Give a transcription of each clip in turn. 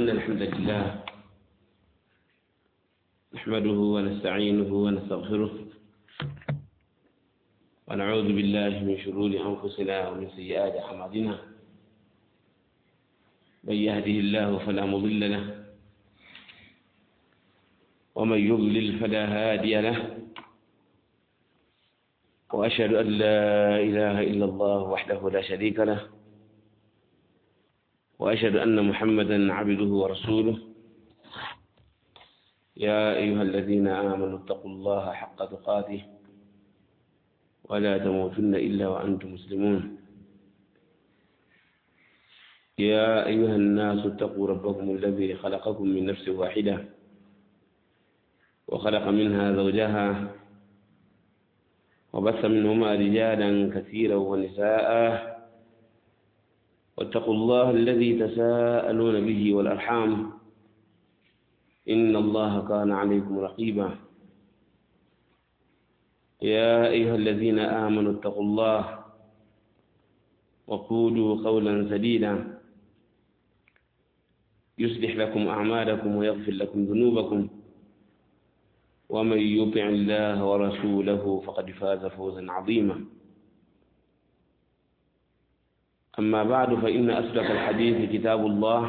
إن الحمد لله نحمده ونستعينه ونستغفره ونعوذ بالله من شرور أنفسنا ومن سيئات أعمالنا من يهده الله فلا مضل له ومن يضلل فلا هادي له وأشهد أن لا إله إلا الله وحده لا شريك له وأشهد أن محمدا عبده ورسوله يا أيها الذين آمنوا اتقوا الله حق تقاته ولا تموتن إلا وأنتم مسلمون يا أيها الناس اتقوا ربكم الذي خلقكم من نفس واحدة وخلق منها زوجها وبث منهما رجالا كثيرا ونساء واتقوا الله الذي تساءلون به والأرحام إن الله كان عليكم رقيبا يا أيها الذين آمنوا اتقوا الله وقولوا قولا سديدا يصلح لكم أعمالكم ويغفر لكم ذنوبكم ومن يطع الله ورسوله فقد فاز فوزا عظيما أما بعد فإن أصدق الحديث كتاب الله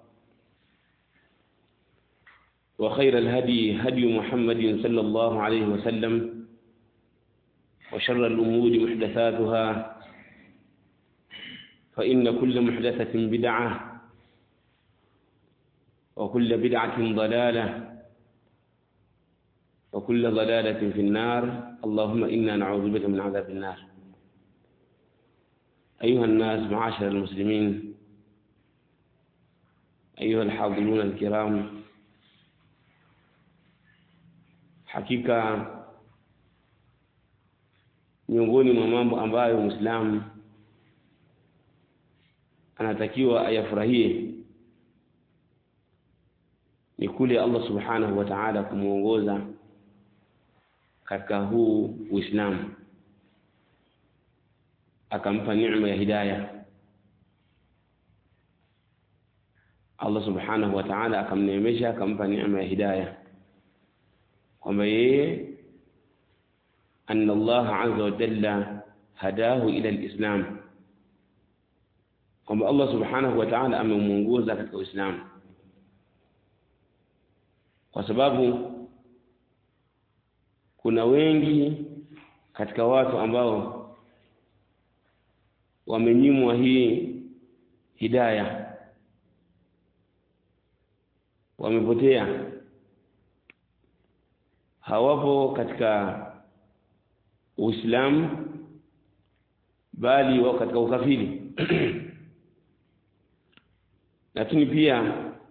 وخير الهدي هدي محمد صلى الله عليه وسلم وشر الأمور محدثاتها فإن كل محدثة بدعة وكل بدعة ضلالة وكل ضلالة في النار اللهم إنا نعوذ بك من عذاب النار أيها الناس معاشر المسلمين أيها الحاضرون الكرام hakika miongoni mwa mambo ambayo Muislamu anatakiwa ayafurahie ni kule Allah Subhanahu wa Ta'ala kumuongoza katika huu Uislamu akampa neema ya hidayah Allah Subhanahu wa Ta'ala akamneemesha akampa neema ya hidayah kwamba yeye anna Allah azza wa jalla hadahu ila alislam kwamba Allah subhanahu wa ta'ala amemuongoza katika Uislamu kwa sababu kuna wengi katika watu ambao wamenyimwa hii hidaya wamepotea hawapo katika Uislamu bali wao katika ukafiri lakini pia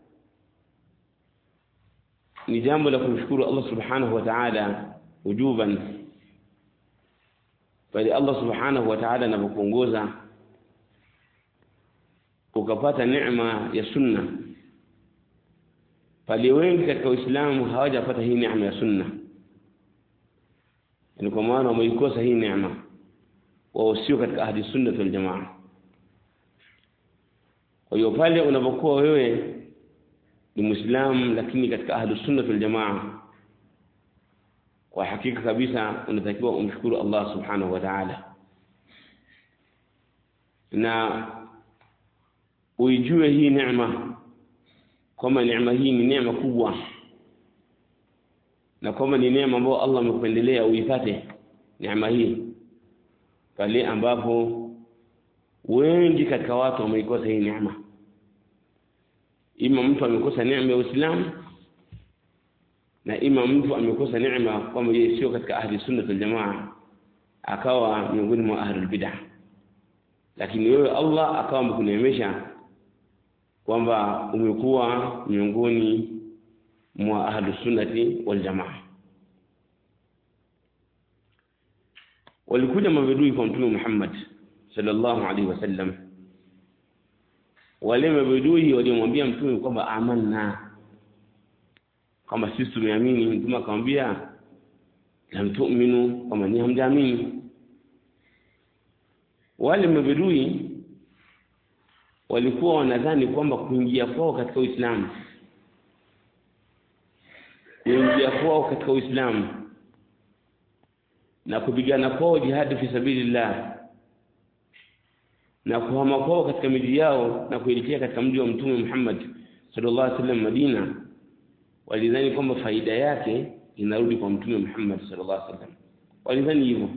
ni jambo la kumshukuru Allah subhanahu wa ta'ala ujuban bali Allah subhanahu wa ta'ala anapokuongoza ukapata neema ya sunna pale wengi katika Uislamu hawajapata hii neema ya sunna ni kwa maana wameikosa hii neema wao sio katika ahli sunna wal jamaa kwa hiyo pale unapokuwa wewe ni muislamu lakini katika ahli sunna wal jamaa kwa hakika kabisa unatakiwa umshukuru Allah subhanahu wa ta'ala na uijue hii neema kwamba neema hii ni neema kubwa na kwamba ni neema ambayo Allah amekupendelea uipate neema hii pale ambapo wengi katika watu wameikosa hii neema ima mtu amekosa neema ya Uislamu na ima mtu amekosa neema kwamba yeye sio katika ahli sunna wal jamaa akawa miongoni mwa ahli bid'ah lakini wewe Allah akawa amekuneemesha kwamba umekuwa miongoni mwa ahlu sunnati wal jamaa walikuja mabedui kwa mtume Muhammad sallallahu alaihi wasallam wale mabedui waliomwambia mtume kwamba amanna kama sisi tumeamini mtume akamwambia lam tu'minu kama ni hamjaamini wale mabedui walikuwa wanadhani kwamba kuingia kwao katika Uislamu kuingia kwao katika Uislamu na kupigana kwao jihadi fi sabilillah na kuhama kwao katika miji yao na kuelekea katika mji wa Mtume Muhammad sallallahu alaihi wasallam Madina, walidhani kwamba faida yake inarudi kwa Mtume Muhammad sallallahu alaihi wasallam. Walidhani hivyo.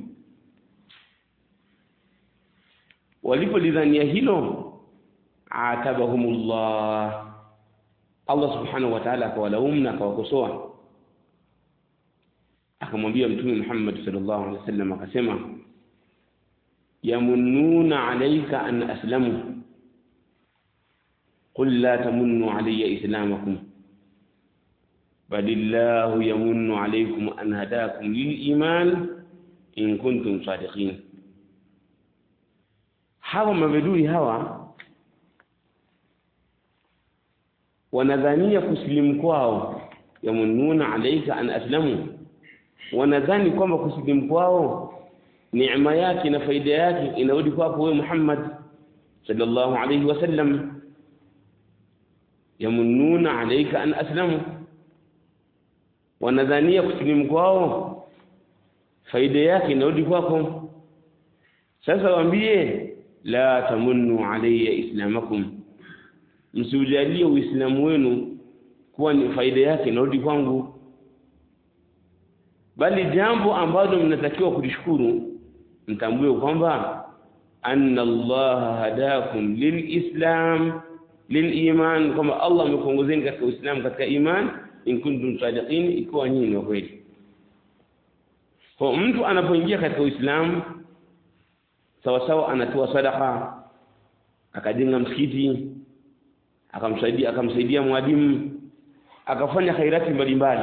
Walipolidhania hilo, atabahumullah, Allah subhanahu wa ta'ala akawalaumu na akawakosoa, akamwambia Mtume Muhammad sallallahu alaihi wasallam akasema yamunnuna alayka an aslamu qul la tamunnu alayya islamakum balillahu yamunnu alaykum an hadakum lil iman in kuntum sadiqin hawa mabedui hawa wanadhania kusilimu kwao yamunnuna alayka an aslamu wanadhani kwamba kusilimu kwao neema yake na faida yake inarudi kwako wewe Muhammad sallallahu alayhi wasallam yamununa alayka an aslamu wanadhania kusilimu kwao faida yake inarudi kwako sasa waambie la tamunnu alayya islamakum msiujalie uislamu wenu kuwa ni faida yake inarudi kwangu bali jambo ambalo mnatakiwa kulishukuru mtambue kwamba anna Allah hadakum lilislam liliman, kwamba Allah amekuongozeni katika Uislamu, katika iman, in kuntum sadiqin, ikiwa nyinyi ni kweli. Kwa mtu anapoingia katika Uislamu sawa sawa, anatoa sadaka, akajenga msikiti, akamsaidia akamsaidia mwalimu, akafanya khairati mbalimbali,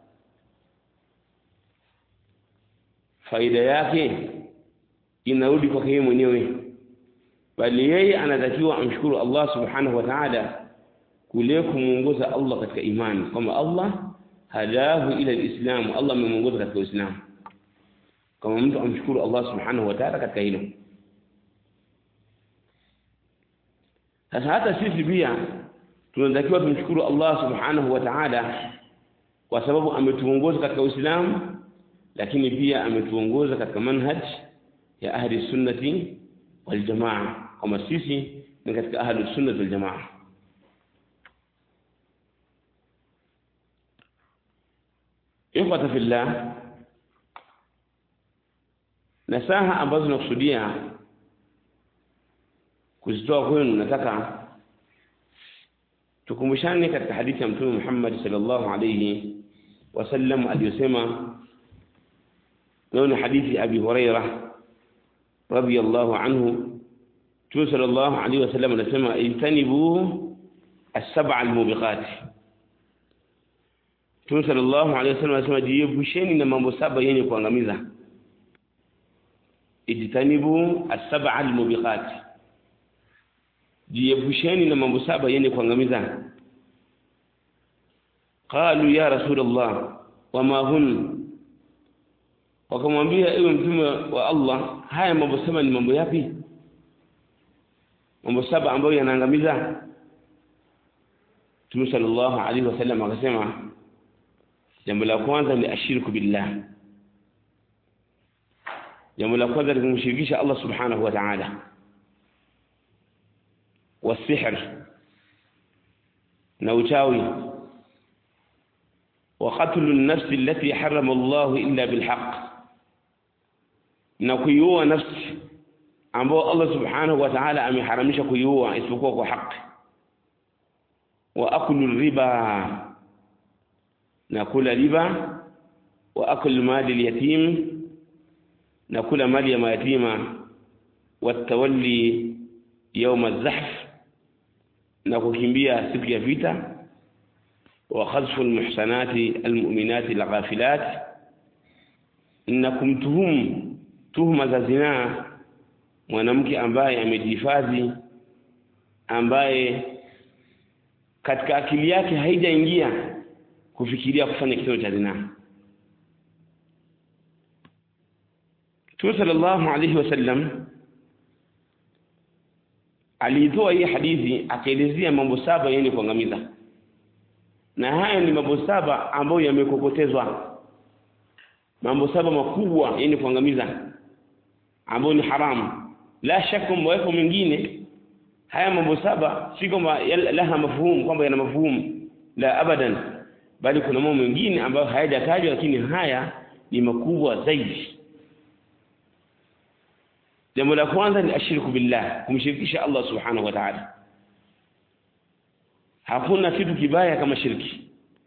faida yake inarudi kwake yeye mwenyewe, bali yeye anatakiwa amshukuru Allah subhanahu wa ta'ala kule kumuongoza Allah katika imani, kwamba Allah hadahu ila alislam, Allah amemuongoza katika Uislamu. Kama mtu amshukuru Allah subhanahu wa ta'ala katika hilo. Sasa hata sisi pia tunatakiwa tumshukuru Allah subhanahu wa ta'ala kwa sababu ametuongoza katika Uislamu, lakini pia ametuongoza katika manhaj ya ahli sunnati wal jamaa, kama sisi ni katika ahli sunnati wal jamaa. Ikhwata fillah, nasaha ambazo nakusudia kuzitoa kwenu, nataka tukumbushane katika hadithi ya Mtume Muhammad sallallahu alayhi wasallam aliyosema, nayo ni hadithi Abi Huraira radiyallahu anhu. Mtume sallallahu alayhi wasallam anasema, ijtanibu as-sab'a al-mubiqat. Mtume sallallahu alayhi wasallam anasema, jiepusheni na mambo saba yenye kuangamiza. Ijtanibu as-sab'a al-mubiqat jiepusheni na mambo saba yenye kuangamiza. Qalu ya Rasulullah, wama hun, wakamwambia ewe mtume wa Allah, haya mambo saba ni mambo yapi? Mambo saba ambayo yanaangamiza. Mtume sallallahu alaihi wasallam akasema, jambo la kwanza ni ashirku billah. Jambo la kwanza ni kumshirikisha Allah subhanahu wa ta'ala والسحر نوتاوي وقتل النفس التي حرم الله إلا بالحق نكيوا نفس ambao Allah subhanahu wa ta'ala ameharamisha kuiua isipokuwa kwa haki wa aklu riba na kula riba wa aklu mali al-yatim na kula mali ya mayatima wa tawalli يوم الزحف na kukimbia siku ya vita wa khazfu almuhsanati almu'minati alghafilat na kumtuhumu tuhuma za zinaa mwanamke ambaye amejihifadhi ambaye katika akili yake haijaingia kufikiria kufanya kitendo cha zinaa Mtume sallallahu alayhi wasallam aliitoa hii hadithi akaelezea mambo saba yenye kuangamiza na haya ni mambo saba ambayo yamekokotezwa mambo saba makubwa yenye kuangamiza ambayo ni haramu la shaka mweko mengine haya mambo saba si kwamba laha mafhumu kwamba yana mafhumu la abadan bali kuna mambo mengine ambayo hayajatajwa lakini haya ni makubwa zaidi jambo la kwanza ni ashirku billah kumshirikisha Allah subhanahu wa ta'ala hakuna kitu kibaya kama shirki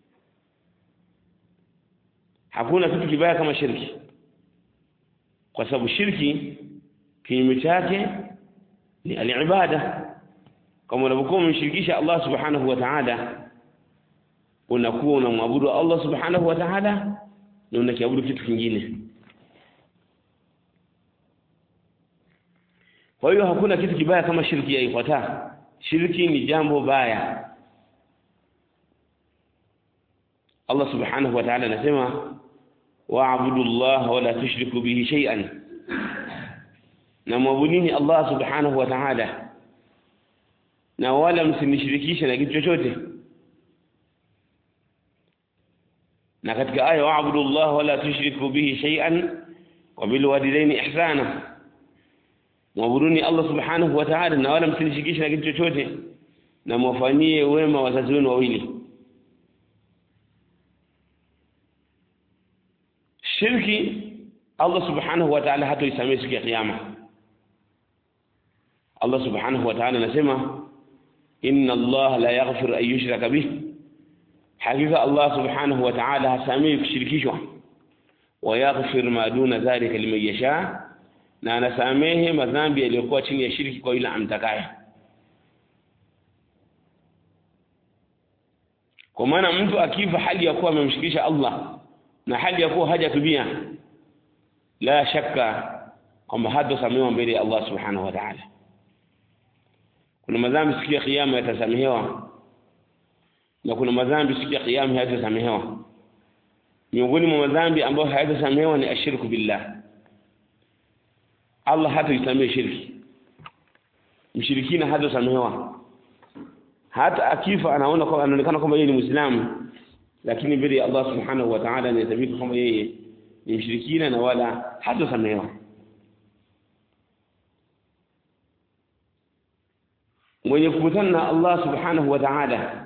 hakuna kitu kibaya kama shirki kwa sababu shirki kinyume chake ni alibada kama unapokuwa umemshirikisha Allah subhanahu wa ta'ala unakuwa unamwabudu Allah subhanahu wa ta'ala na unakiabudu kitu kingine kwa hiyo hakuna kitu kibaya kama shirki ya ifuata shirki ni jambo baya Allah subhanahu wa ta'ala anasema wa'budu Allah wa la tushriku bihi shay'an na mwabudini Allah subhanahu wa ta'ala na wala msinishirikishe na kitu chochote na katika aya wa'budu Allah wa la tushriku bihi shay'an wa bil walidaini ihsana mwabuduni Allah subhanahu wa ta'ala na wala msinishirikishe na kitu chochote na mwafanyie wema wazazi wenu wawili shirki Allah subhanahu wa ta'ala hatoisamehe siku ya kiyama Allah subhanahu wa ta'ala anasema inna Allah la yaghfiru an yushraka bih hakika Allah subhanahu wa ta'ala hasamehi kushirikishwa wa yaghfir ma duna dhalika liman yasha na anasamehe madhambi yaliyokuwa chini ya shirki kwa yule amtakaye kwa maana mtu akifa hali ya kuwa amemshirikisha Allah na hali ya kuwa hajatubia la shaka kwamba hatosamehewa mbele ya Allah subhanahu wa ta'ala kuna madhambi siku ya kiyama yatasamehewa na kuna madhambi siku ya kiyama hayatasamehewa miongoni mwa madhambi ambayo hayatasamehewa ni ashirku billah Allah hataisamehe shirki mshirikina hatasamehewa hata akifa anaona kwamba anaonekana kwamba yeye ni muislamu lakini mbele ya Allah subhanahu wa ta'ala anahesabika kwamba yeye ni mshirikina na wala hatasamehewa mwenye kukutana na Allah subhanahu wa ta'ala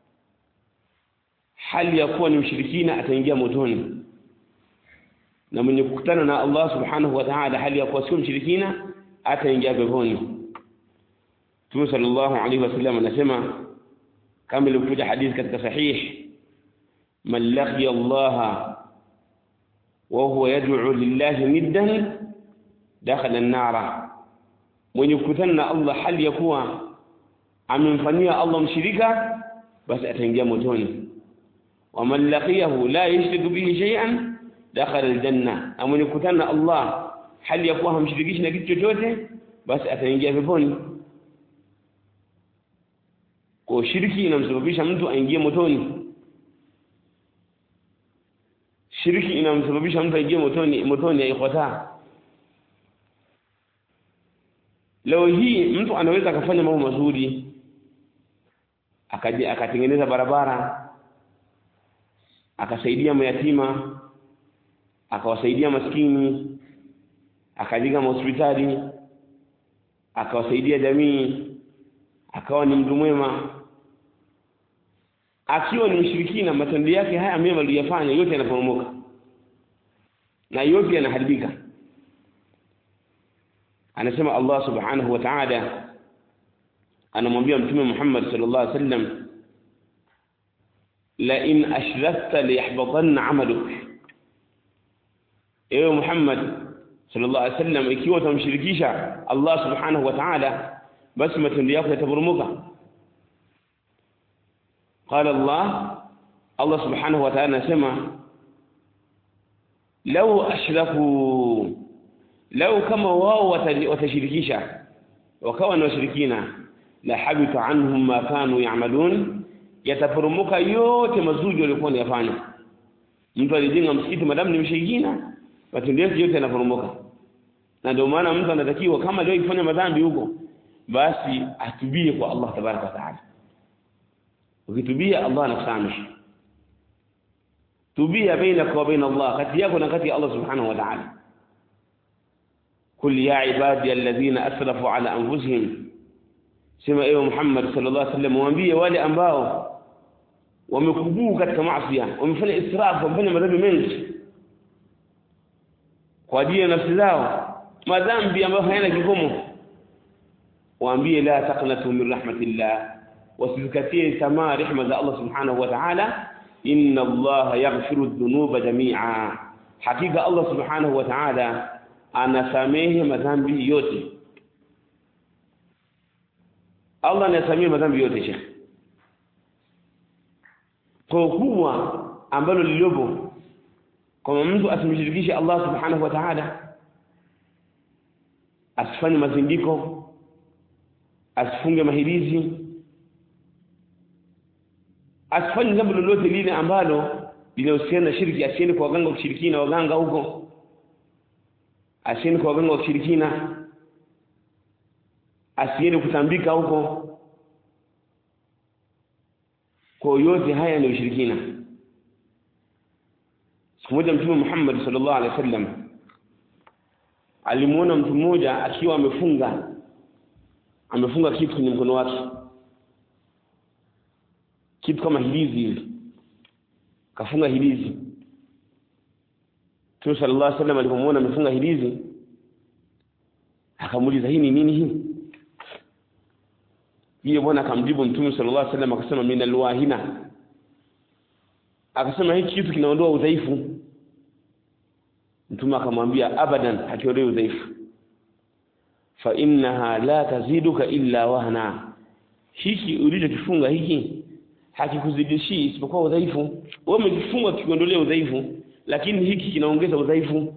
hali ya kuwa ni mshirikina ataingia motoni na mwenye kukutana na Allah subhanahu wa ta'ala hali ya kuwa sio mshirikina ataingia peponi Mtume sallallahu alaihi wasallam anasema kama ilivyokuja hadithi katika sahih man laqiya Allah wa huwa yad'u lillahi niddan dakhala an-nara mwenye kukutana na Allah hali ya kuwa amemfanyia Allah mshirika basi ataingia motoni wa man laqiyahu la yushriku bihi shay'an dakhala aljanna na mwenye kukutana na Allah hali ya kuwa hamshirikishi na kitu chochote basi ataingia peponi kwa shirki inamsababisha mtu aingie motoni shirki inamsababisha mtu aingie motoni motoni haikhota leo hii mtu anaweza akafanya mambo mazuri akaje akatengeneza barabara akasaidia mayatima akawasaidia maskini akajenga hospitali akawasaidia jamii akawa ni mtu mwema akiwa ni mshirikina matendo yake haya mema aliyofanya yote yanaporomoka na yote yanaharibika anasema Allah subhanahu wa ta'ala anamwambia mtume Muhammad sallallahu alaihi wasallam la in ashrakta liyahbatanna 'amaluk ewe Muhammad sallallahu alaihi wasallam ikiwa utamshirikisha Allah subhanahu wa ta'ala basi matendo yako yataporomoka قال الله الله سبحانه وتعالى anasema لو اشركوا لو kama wao watashirikisha wakawa ni washirikina la habita anhum ma kanu ya'malun yataporomoka yote mazuri walikuwa wanayafanya mtu alijenga msikiti madamu ni mshirikina matendo yake yote yanaporomoka na ndio maana mtu anatakiwa kama leo ifanya madhambi huko basi atubie kwa Allah tabaraka wa taala ukitubia Allah anakusamehe tubia bainaka wa baina Allah kati yako na kati ya Allah subhanahu wa ta'ala kul ya ibadi alladhina asrafu ala anfusihim sema ewe Muhammad sallallahu alaihi wasallam waambie wale ambao wamekubuu katika maasi wamefanya israfu wamefanya madhambi mengi kwa ajili ya nafsi zao madhambi ambayo hayana kikomo waambie la taqnatu min rahmatillah wasizikatie tamaa rehema za Allah subhanahu wa ta'ala inna Allah yaghfiru dhunuba jami'a hakika Allah subhanahu wa ta'ala anasamehe madhambi yote Allah anasamehe madhambi yote shekhi kwa kubwa ambalo lililopo kama mtu asimshirikishe Allah subhanahu wa ta'ala asifanye mazindiko asifunge mahirizi asifanye jambo lolote lile ambalo linahusiana na shirki asiende kwa waganga wa kishirikina waganga huko asiende kwa waganga wa kishirikina asiende kutambika huko kwa yote haya ni ushirikina siku moja mtume Muhammad sallallahu alaihi wasallam alimuona mtu mmoja akiwa amefunga amefunga kitu kwenye mkono wake kitu kama hilizi hivi kafunga hilizi Mtume sallallahu alaihi wasallam alipomuona amefunga hilizi akamuuliza hii ni nini hii yeye bwana akamjibu Mtume sallallahu alaihi wasallam akasema min alwahina akasema hiki kitu kinaondoa udhaifu Mtume akamwambia abadan hakiondoi udhaifu fa innaha la taziduka illa wahna hiki ulichokifunga hiki hakikuzidishi isipokuwa udhaifu wewe umekifunga kiondolea udhaifu lakini hiki kinaongeza udhaifu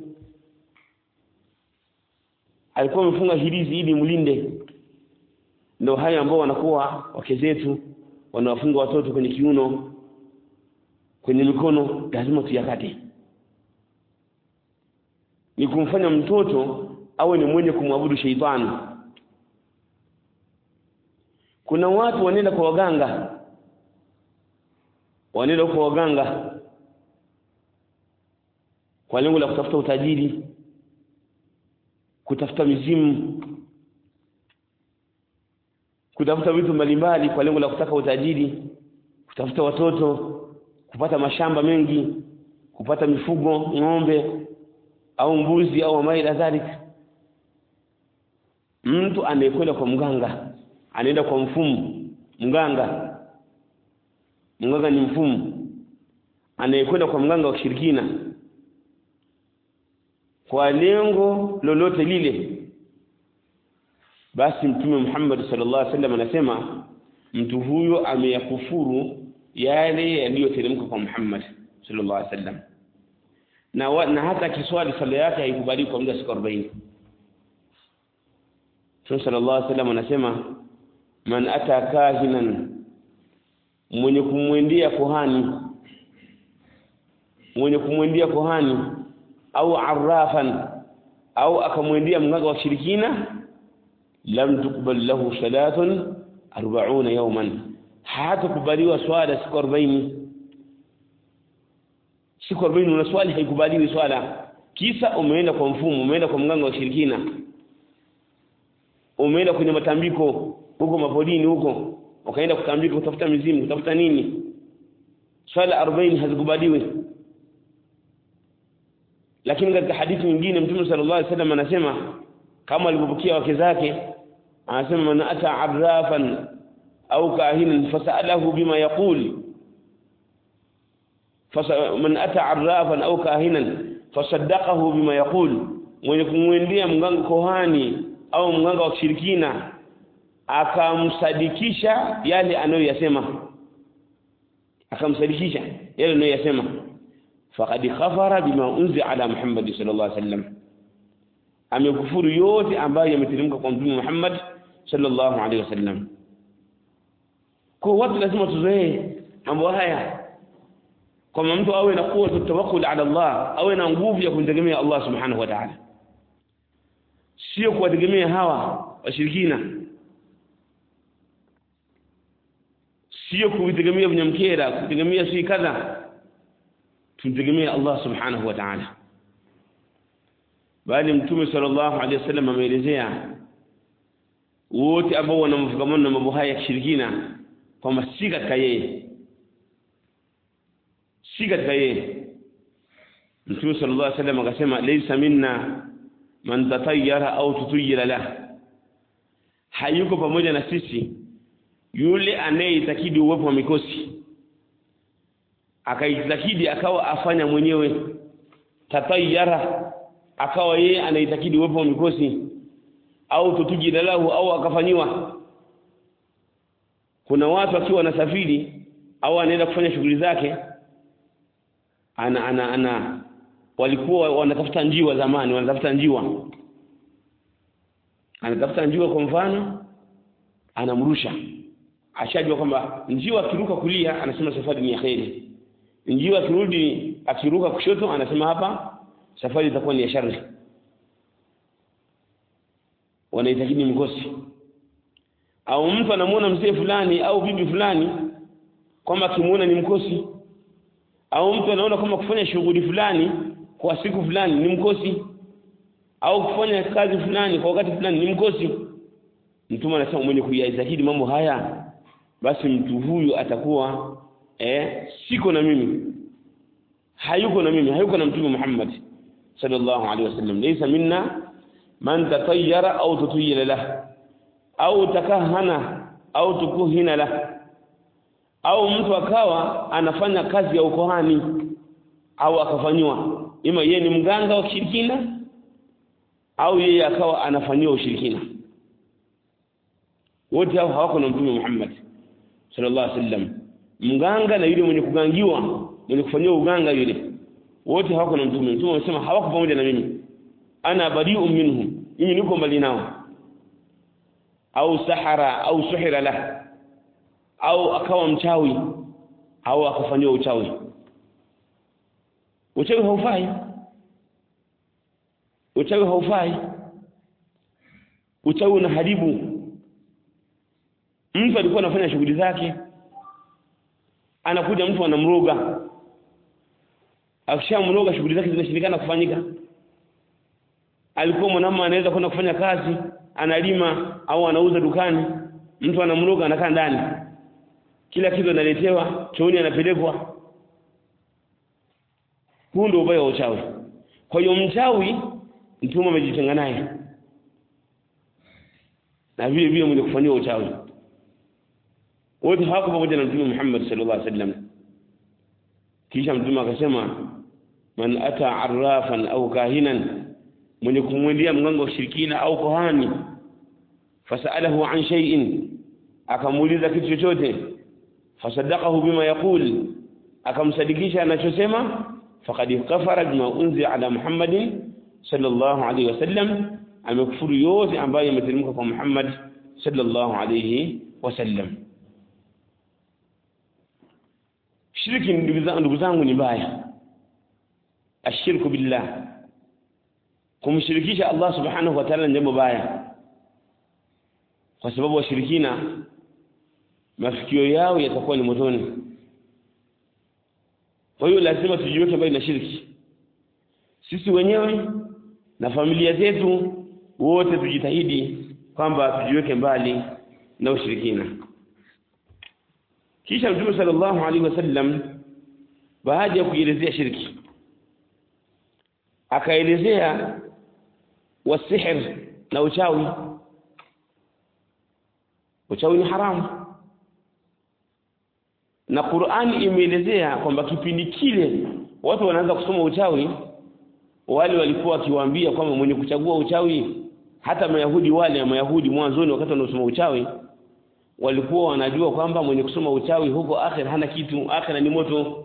alikuwa amefunga hirizi ili mlinde ndio haya ambao wanakuwa wake zetu wanawafunga watoto kwenye kiuno kwenye mikono lazima tuyakate ni kumfanya mtoto awe ni mwenye kumwabudu sheitani kuna watu wanaenda kwa waganga wanaenda kwa waganga kwa lengo la kutafuta utajiri kutafuta mizimu kutafuta vitu mbalimbali kwa lengo la kutaka utajiri kutafuta watoto kupata mashamba mengi kupata mifugo ng'ombe au mbuzi au amai kadhalika mtu anayekwenda kwa mganga anaenda kwa mfumo mganga mganga ni mfumo anayekwenda kwa mganga wa kishirikina kwa lengo lolote lile basi mtume Muhammad sallallahu alaihi wasallam anasema mtu huyo ameyakufuru yale yaliyoteremka kwa Muhammad sallallahu alaihi wasallam na, wa, na hata kiswali sala yake haikubaliwi kwa muda siku 40 Mtume sallallahu alaihi wasallam anasema man ata kahinan mwenye kumwendea kohani mwenye kumwendea kohani au arrafan au akamwendea mganga wa shirikina lam tukbal lahu salatun 40 yawman hatakubaliwa swala siku 40 siku 40 una swali haikubaliwi swala kisa umeenda kwa mfumo umeenda kwa mganga wa shirikina umeenda kwenye matambiko huko mapodini huko ukaenda kutambika kutafuta mizimu kutafuta nini swala 40 hazikubaliwi lakini katika hadithi nyingine mtume sallallahu alaihi wasallam anasema kama alipopokea wake zake anasema man ata arrafan au kahinan fasalahu bima yaqul man ata arrafan au kahinan fasaddaqahu bima yaqul mwenye kumwendea mganga kohani au mganga wa kishirikina akamsadikisha yale anayoyasema akamsadikisha yale anayoyasema faqad khafara bima unzi ala Muhammad sallallahu alaihi wasallam amekufuru yote ambayo yameteremka kwa mtume Muhammad sallallahu alaihi wasallam kwa watu lazima tuzoee mambo haya kama mtu awe na kuwa tawakkul ala Allah awe na nguvu ya kumtegemea Allah subhanahu wa ta'ala sio kuwategemea hawa washirikina sio kutegemea mnyamkera kutegemea si kadha tumtegemea Allah subhanahu wa ta'ala bali mtume sallallahu alaihi wasallam ameelezea wote ambao wanamfukamana na mambo haya ya kishirikina kwamba si katika yeye si katika yeye mtume sallallahu alaihi wasallam akasema laysa minna man tatayyara au tutuyira la hayuko pamoja na sisi yule anayeitakidi uwepo wa mikosi akaitakidi akawa afanya mwenyewe tatayyara akawa yeye anaitakidi uwepo wa mikosi au tutujira lahu au akafanyiwa kuna watu akiwa wanasafiri au anaenda kufanya shughuli zake ana ana ana walikuwa wanatafuta njiwa zamani wanatafuta njiwa anatafuta njiwa kwa mfano anamrusha ashajua kwamba njiwa akiruka kulia anasema safari ni ya kheri njiwa akirudi akiruka kushoto anasema hapa safari itakuwa ni ya shari wanaitakidi mkosi au mtu anamuona mzee fulani au bibi fulani kwamba akimuona ni mkosi au mtu anaona kama kufanya shughuli fulani kwa siku fulani ni mkosi au kufanya kazi fulani kwa wakati fulani ni mkosi mtume anasema mwenye kuyaitakidi mambo haya basi mtu huyu atakuwa eh siko na mimi hayuko na mimi hayuko na mtume Muhammad sallallahu alaihi wasallam laysa minna man tatayyara au tutuyila lah au takahana au tukuhina lah au mtu akawa anafanya kazi ya ukohani au akafanywa ima yeye ni mganga wa kishirikina au yeye akawa anafanyiwa ushirikina wote hao hawako na mtume Muhammad sallallahu alaihi wasallam mganga na yule mwenye kugangiwa mwenye kufanyiwa uganga yule wote hawako na mtume mtume amesema hawako pamoja na mimi ana bari'u minhum mimi niko mbali nao au sahara au suhira la au akawa mchawi au akafanyiwa uchawi uchawi haufai uchawi haufai uchawi unaharibu mtu alikuwa anafanya shughuli zake anakuja mtu anamroga akishamroga shughuli zake zinashindikana kufanyika alikuwa mwanamume anaweza kwenda kufanya kazi analima au anauza dukani mtu anamroga anakaa ndani kila kitu analetewa chooni anapelekwa huu ndio ubaya wa uchawi kwa hiyo mchawi mtume amejitenga naye na vile vile mwenye kufanyia uchawi wote hawako pamoja na mtume Muhammad sallallahu alaihi wasallam kisha mtume akasema man ata arrafan au kahinan mwenye kumwendea mganga wa shirikina au kohani fasalahu an shay'in akamuuliza kitu chochote fasadaqahu bima yaqul akamsadikisha anachosema faqad kafara bima unzila ala muhammadin sallallahu alayhi wasallam amekufuru yote ambayo yameteremka kwa Muhammad sallallahu alayhi wasallam shirki ndugu zangu ni mbaya ashirku billah kumshirikisha Allah subhanahu wa ta'ala ni jambo baya kwa sababu washirikina mafikio yao yatakuwa ni motoni kwa hiyo lazima tujiweke mbali na shirki sisi wenyewe na familia zetu wote tujitahidi kwamba tujiweke mbali na ushirikina kisha mtume sallallahu alaihi wasallam baada ya kuelezea shirki akaelezea wasihr na uchawi uchawi ni haramu na Qur'ani imeelezea kwamba kipindi kile watu wanaanza kusoma uchawi wale walikuwa wakiwaambia kwamba mwenye kuchagua uchawi hata mayahudi wale mayahudi mwanzoni wakati wanaosoma uchawi walikuwa wanajua kwamba mwenye kusoma uchawi huko akhir hana kitu akhira ni moto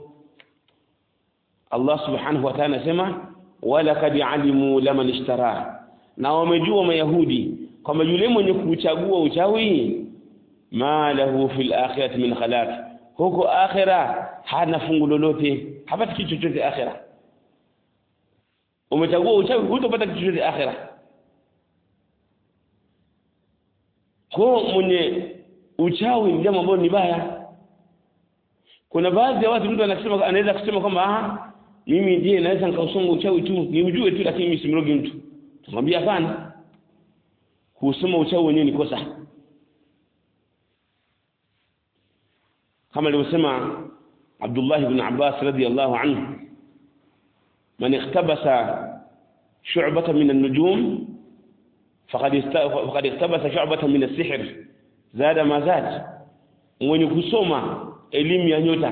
Allah subhanahu wa ta'ala anasema wala kad alimu laman ishtara na wamejua mayahudi kwamba yule mwenye kuchagua uchawi ma lahu fil akhirati min khalaq huko akhira hana fungu lolote hapati kitu chochote akhira umechagua uchawi hutopata kitu chochote akhira kwa mwenye uchawi ni jambo ambalo ni baya kuna baadhi ya watu mtu anasema anaweza kusema kwamba ah mimi je naweza nikausoma uchawi tu ni ujue tu lakini mimi simrogi mtu tumwambia hapana kusoma uchawi wenyewe ni kosa kama alivyosema Abdullah ibn Abbas radiyallahu anhu man ikhtabasa shu'bata min an-nujum faqad faqad ikhtabasa shu'bata min as-sihr zada ma zad mwenye kusoma elimu ya nyota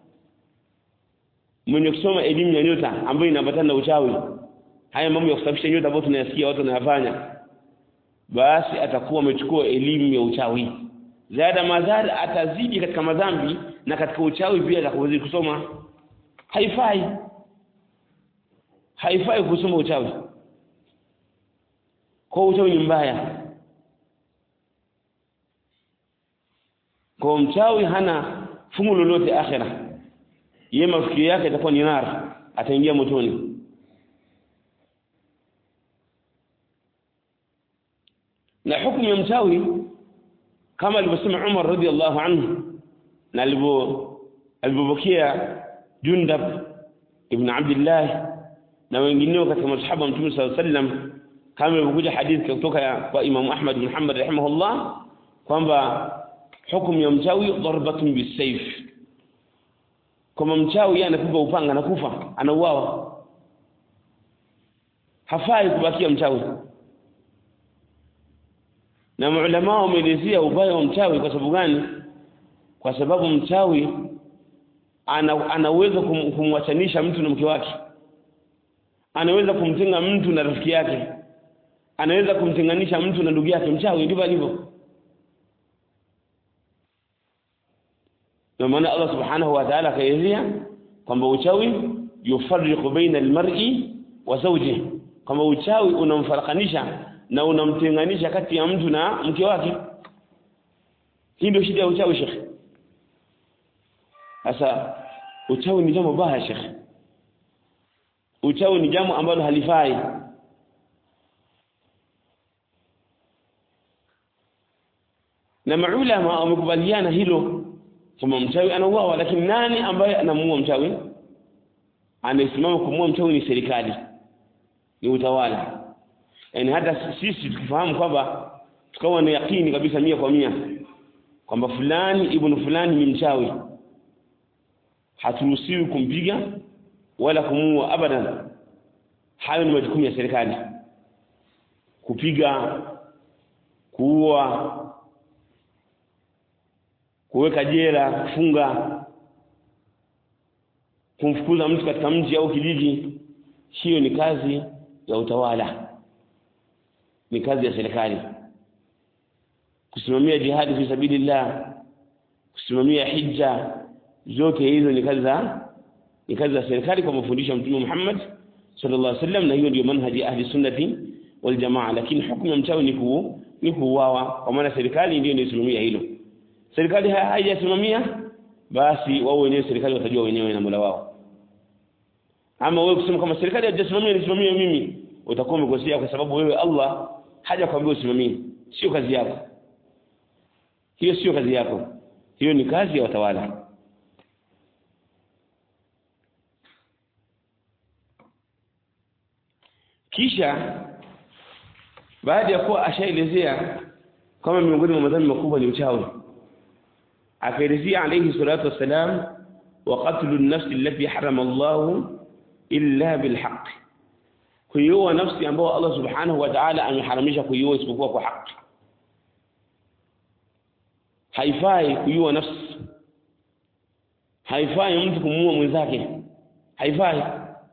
mwenye kusoma elimu ya nyota ambayo inaambatana na uchawi haya mambo ya kusafisha nyota ambayo tunayasikia watu wanayafanya basi atakuwa amechukua elimu ya uchawi zada mazad atazidi katika madhambi na katika uchawi pia atakaweza kusoma haifai haifai kusoma uchawi kwa uchawi ni mbaya kwa mchawi hana fungu lolote akhira yeye mafikiri yake itakuwa ni nar ataingia motoni na hukumu ya mchawi kama alivyosema Umar radhiallahu anhu na alivyo alivyopokea Jundab ibn Abdullah na wengineo katika masahaba Mtume صلى الله عليه وسلم kama ilivyokuja hadithi kutoka kwa Imam Ahmad bin Hanbal rahimahullah kwamba hukumu ya mchawi darbatun bisayf kama mchawi yeye anapigwa upanga na kufa anauawa hafai kubakia mchawi na maulama wameelezea ubaya wa mchawi kwa sababu gani kwa sababu mchawi ana, anaweza kum, kumwachanisha mtu na mke wake anaweza kumtenga mtu na rafiki yake anaweza kumtenganisha mtu na ndugu yake mchawi ndivyo alivyo ndio maana Allah subhanahu wa ta'ala akaelezea kwamba uchawi yufarriqu baina almar'i wa zawjihi kwamba uchawi unamfarakanisha na unamtenganisha kati ya mtu na mke wake hii ndio shida ya uchawi shekhe sasa uchawi ni jambo baya shekhe uchawi ni jambo ambalo halifai na maulama wamekubaliana hilo kwamba mchawi anauawa lakini nani ambaye anamuua mchawi anayesimama kumuua mchawi ni serikali ni utawala yani hata sisi tukifahamu kwamba tukawa na yakini kabisa mia kwa mia kwamba fulani ibn fulani ni mchawi haturuhusiwi kumpiga wala kumuua abadan hayo ni majukumu ya serikali kupiga kuua kuweka jela kufunga kumfukuza mtu katika mji au kijiji hiyo ni kazi ya utawala ni kazi ya serikali kusimamia jihadi fi sabilillah kusimamia hija zote hizo ni kazi za ni kazi za serikali kwa mafundisho ya Mtume Muhammad sallallahu alaihi wasallam na hiyo ndio manhaji ahli sunnati wal jamaa lakini hukumu ya mchawi ni kuu ni kuuawa kwa maana serikali ndio inayosimamia hilo serikali haijasimamia basi wao wenyewe serikali watajua wenyewe na Mola wao ama wewe kusema kama serikali haijasimamia nisimamie mimi utakuwa umekosea kwa sababu wewe Allah haja kwambia usimamie sio kazi yako hiyo sio kazi yako hiyo ni kazi ya watawala kisha baada ya kuwa ashaelezea kama miongoni mwa madhambi makubwa ni uchawi akaelezea alayhi salatu wassalam wa qatlu an-nafs allati harama Allah illa bilhaq kuiua nafsi ambayo Allah subhanahu wa ta'ala ameharamisha kuiua isipokuwa kwa haki haifai kuiua nafsi haifai mtu kumuua mwenzake haifai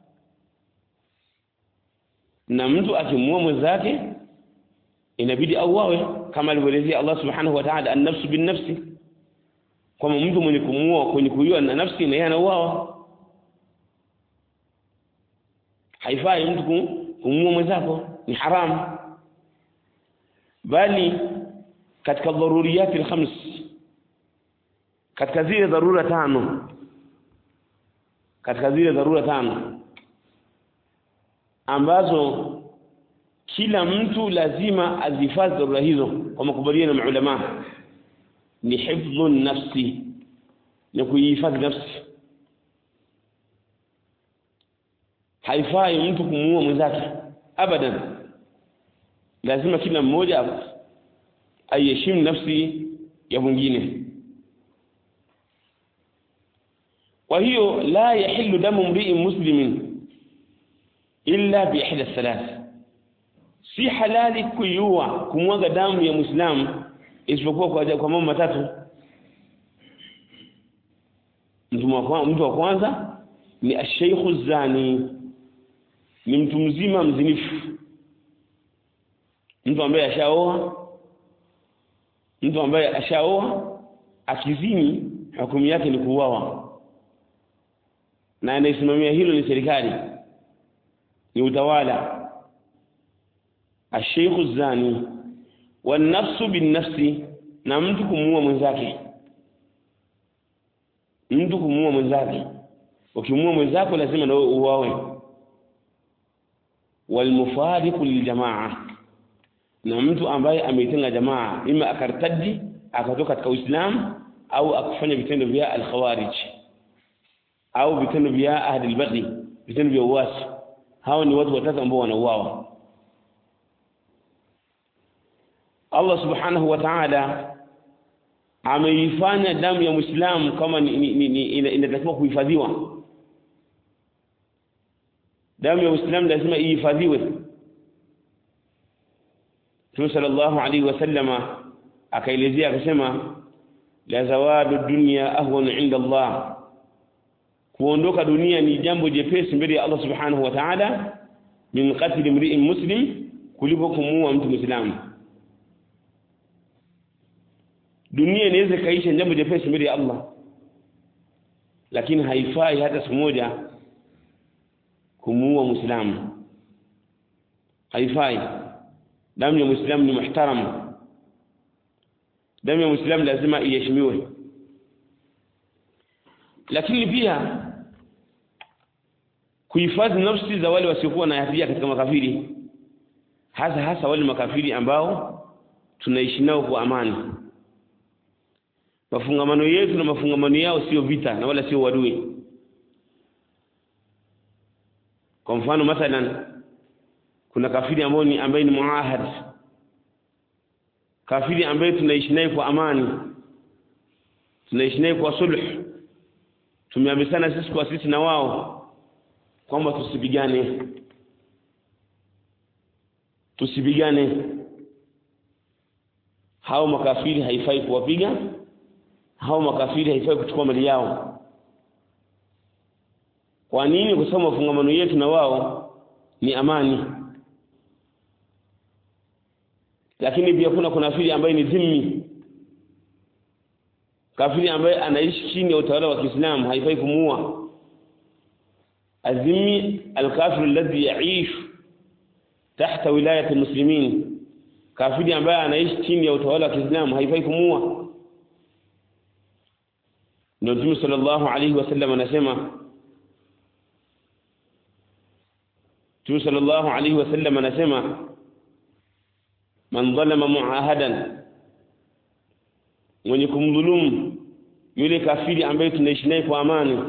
na mtu akimuua mwenzake inabidi auawe kama alivyoelezea Allah subhanahu wa ta'ala an-nafsu bin-nafsi kwamba mtu mwenye kumuua kwenye kuiua na nafsi na yeye anauawa haifai mtu kumuua mwenzako ni haramu bali katika dharuriyati alkhams katika zile dharura tano katika zile dharura tano ambazo kila mtu lazima azifadhi dharura hizo kwa makubaliano ya maulama ni hifdhu nafsi ni kuihifadhi nafsi haifai mtu kumuua mwenzake abadan lazima kila mmoja aiheshimu nafsi ya mwingine kwa hiyo la yahillu damu mri'in muslimin illa bi ihda thalath si halali kuiua kumwaga damu ya muislamu isipokuwa kwa kwa mambo matatu mtu wa mtu wa kwanza ni ashaykhu zani ni mtu mzima mzinifu mtu ambaye ashaoa mtu ambaye ashaoa akizini hukumu yake ni kuuawa na anayesimamia hilo ni serikali ni utawala ashaykhu zani wanafsu binnafsi na mtu kumuua mwenzake mtu kumuua mwenzake ukimuua mwenzako lazima na wewe uwawe walmufariqu liljamaa na mtu ambaye ameitenga jamaa ima akartadi akatoka katika Uislamu au akufanya vitendo vya al-khawarij au vitendo vya ahli al-baghi vitendo vya uasi hao ni watu watatu ambao wanauawa Allah subhanahu wa ta'ala ameifanya damu ya Muislamu kama inatakiwa kuhifadhiwa damu ya Uislamu lazima ihifadhiwe Mtume sallallahu alaihi wasallama akaelezea akasema la zawadu dunya ahwanu inda Allah kuondoka dunia ni jambo jepesi mbele ya Allah subhanahu wa ta'ala min qatl imri'in muslim kuliko kumuua mtu muislamu dunia inaweza kaisha jambo jepesi mbele ya Allah lakini haifai hata siku moja kumuua muislamu haifai damu ya muislamu ni muhtaram damu ya muislamu lazima iheshimiwe lakini pia kuhifadhi nafsi za wale wasiokuwa na hatia katika makafiri hasa hasa wale makafiri ambao tunaishi nao kwa amani mafungamano yetu na mafungamano yao sio vita na wala sio wadui kwa mfano mathalan kuna kafiri ambaye ni ambaye ni muahad kafiri ambaye tunaishi naye kwa amani tunaishi naye kwa sulh tumeambisana sisi kwa sisi na wao kwamba tusipigane tusipigane hao makafiri haifai kuwapiga hao makafiri haifai kuchukua mali yao kwa nini kwa sababu mafungamano yetu na wao ni amani lakini pia kuna kuna kafiri ambaye ni dhimmi kafiri ambaye anaishi chini ya utawala wa Kiislamu haifai kumuua azimi alkafir alladhi yaish tahta wilayati muslimin kafiri ambaye anaishi chini ya utawala wa Kiislamu haifai kumuua ndio Mtume sallallahu alayhi wasallam anasema Mtume sallallahu alayhi wasallam anasema man dhalama muahadan mwenye kumdhulumu yule kafiri ambaye tunaishi naye kwa amani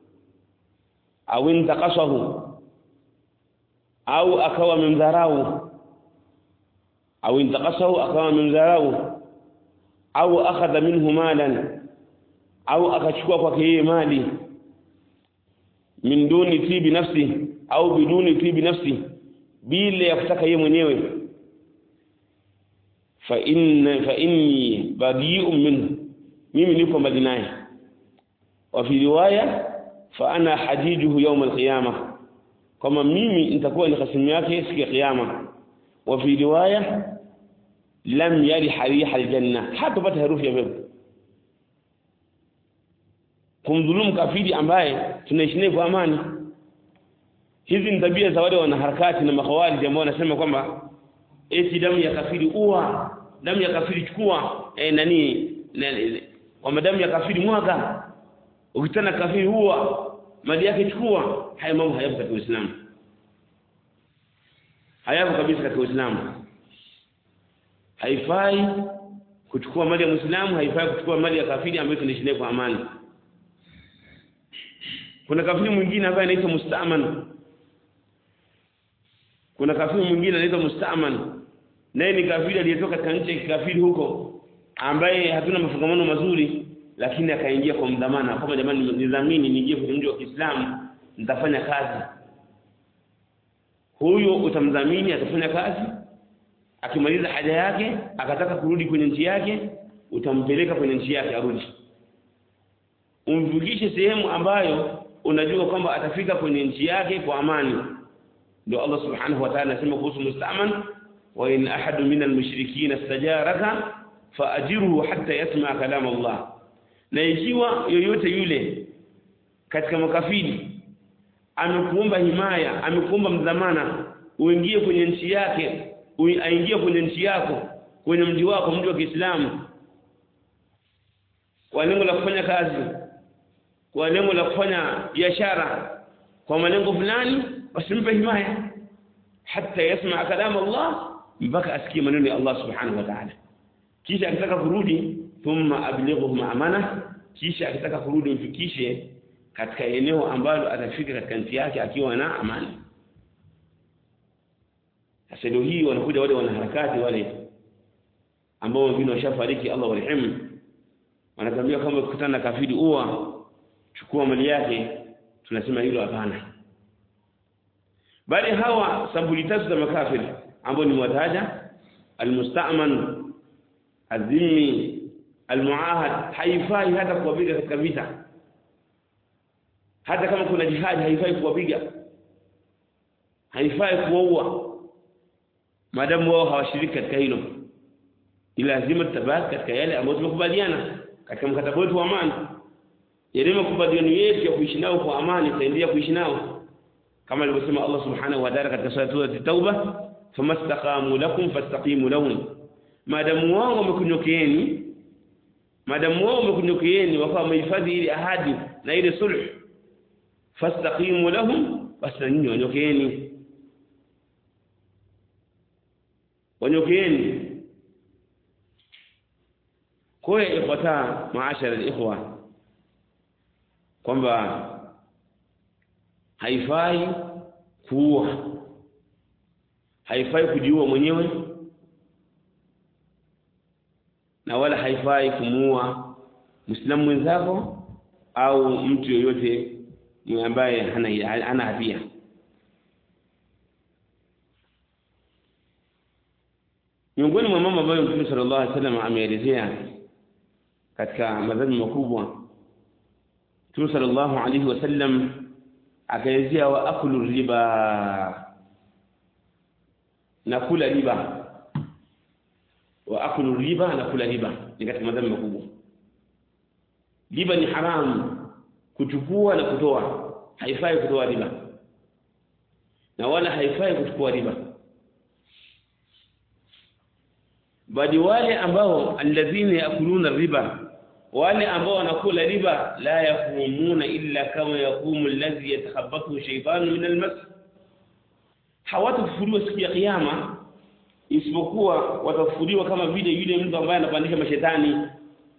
au intakasahu au akawa memdharau au intakasahu akawa memdharau au akhadha minhu malan au akachukua kwake yeye mali min duni tibi nafsi au biduni tibi nafsi bila ya kutaka yeye mwenyewe fa inna fa inni badi'un minhu mimi niko mbali naye wa fi riwaya fa ana hajijuhu yawm al-qiyamah kama mimi nitakuwa ni khasimu yake siku ya kiyama wa fi riwaya lam yari hariha al-janna hata pata harufu ya pepo kumdhulumu kafiri ambaye tunaishi naye kwa amani hizi ni tabia za wale wanaharakati na makhawarij ambao wanasema kwamba eti damu ya kafiri ua damu ya kafiri chukua eh, nani kwamba damu ya kafiri mwaga ukitana kafiri huwa mali yake chukua haya mambo hayapo katika Uislamu hayapo kabisa katika Uislamu haifai kuchukua mali ya Muislamu haifai kuchukua mali ya kafiri ambayo tunaishi naye kwa amani kuna kafiri mwingine ambaye anaitwa mustaman kuna kafiri mwingine anaitwa mustaman naye ni kafiri aliyetoka katika nchi ya kikafiri huko ambaye hatuna mafungamano mazuri lakini akaingia kwa mdhamana kama jamani nidhamini niingie kwenye mji wa Kiislamu nitafanya kazi huyo utamdhamini atafanya kazi akimaliza haja yake akataka kurudi kwenye nchi yake utampeleka kwenye nchi yake arudi umvukishe sehemu ambayo unajua kwamba atafika kwenye nchi yake kwa amani ndio Allah subhanahu wa ta'ala anasema kuhusu mustaman wa in ahadu min almushrikeen istajaraka faajiruhu hatta yasma kalam Allah na ikiwa yoyote yule katika makafiri amekuomba himaya amekuomba mdhamana uingie kwenye nchi yake aingie kwenye nchi yako kwenye mji wako mji wa Kiislamu kwa lengo la kufanya kazi kwa lengo la kufanya biashara kwa malengo fulani wasimpe himaya hata yasma kalam Allah mpaka asikie maneno ya Allah subhanahu wa ta'ala kisha akitaka kurudi thumma ablighuhum amana kisha akitaka kurudi mfikishe katika eneo ambalo atafika katika nchi yake akiwa na amani sasa leo hii wanakuja wale wanaharakati wale ambao wengine washafariki Allah warehemu wanatambia kama ukikutana na kafiri uwa chukua mali yake tunasema hilo hapana bali hawa sabuli tatu za makafiri ambao ni mwataja almustaman azimi almuahad haifai hata kuwapiga katika vita hata kama kuna jihad haifai kuwapiga haifai kuwaua maadamu wao hawashiriki katika hilo ni lazima tutabaki katika yale ambayo tumekubaliana katika mkataba wetu wa amani yale makubaliano yetu ya kuishi nao kwa amani tutaendelea kuishi nao kama alivyosema Allah subhanahu wa ta'ala katika sura at-tauba famastaqamu lakum fastaqimu lahum maadamu wao wamekunyokeeni maadamu wao wamekunyokeeni wakawa wamehifadhi ile ahadi na ile sulh fastaqimu lahum basi na nyinyi wanyokeeni wanyokeeni kwa hiyo ifuata maashara alikhwa kwamba haifai kuua haifai kujiua mwenyewe na wala haifai kumuua Muislamu mwenzako au mtu yoyote ambaye hana hana hatia miongoni mwa mambo ambayo Mtume sallallahu alaihi wasallam ameelezea katika madhambi makubwa Mtume sallallahu alaihi wasallam akaelezea wa akulu riba na kula riba wa akulu riba na kula riba ni katika madhambi makubwa riba ni haramu kuchukua na kutoa haifai kutoa riba na wala haifai kuchukua riba bali wale ambao alladhina yakuluna riba wale ambao wanakula riba la yakumuna illa kama yakumu alladhi yatakhabbathu shaytanu min almas hawatafufuliwa siku ya kiyama isipokuwa watafufuliwa kama vile yule mtu ambaye anapandisha mashetani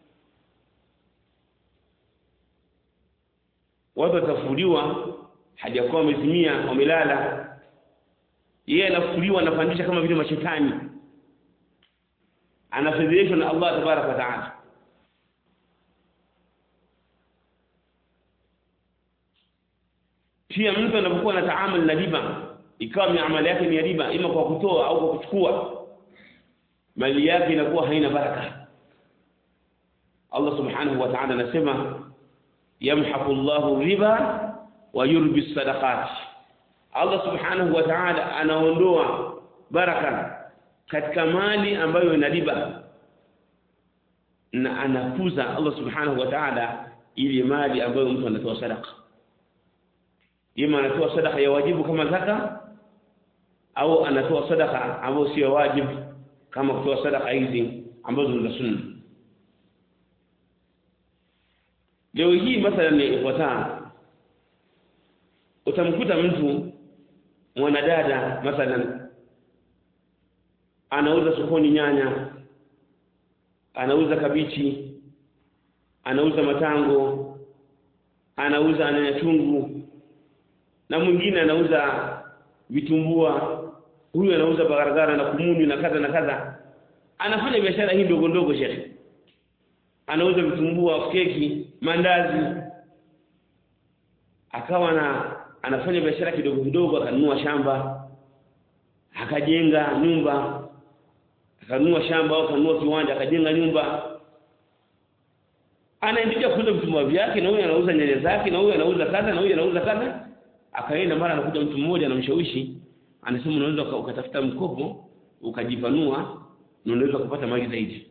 watu watafufuliwa hajakuwa wamezimia wamelala yeye anafufuliwa anapandisha kama vile mashetani anafedheshwa na Allah tabaraka wa taala pia mtu anapokuwa na taamali na riba ikawa miamala yake ni ya riba ima kwa kutoa au kwa kuchukua mali yake inakuwa haina baraka Allah subhanahu wa ta'ala anasema yamhaqu Allahu riba wa yurbi sadaqat Allah subhanahu wa ta'ala anaondoa baraka katika mali ambayo ina riba na anakuza Allah subhanahu wa ta'ala ili mali ambayo mtu anatoa sadaka ima anatoa sadaka ya wajibu kama zaka au anatoa sadaka ambayo sio wajibu kama kutoa sadaka hizi ambazo ni za sunna leo hii mathalan ni ifuataa utamkuta mtu mwanadada mathalan anauza sokoni nyanya anauza kabichi anauza matango anauza nyanya chungu na mwingine anauza vitumbua huyu anauza bagaragara na kumuni na kadha na kadha anafanya biashara hii ndogo ndogo shekhe anauza vitumbua keki mandazi akawa na anafanya biashara kidogo kidogo akanunua shamba akajenga nyumba akanunua shamba au akanunua kiwanja akajenga nyumba anaendelea kuuza vitumbua vyake na huyu anauza nyanya zake na huyu anauza kadha na huyu anauza kadha akaenda mara anakuja mtu mmoja anamshawishi anasema unaweza ukatafuta mkopo ukajipanua na unaweza kupata mali zaidi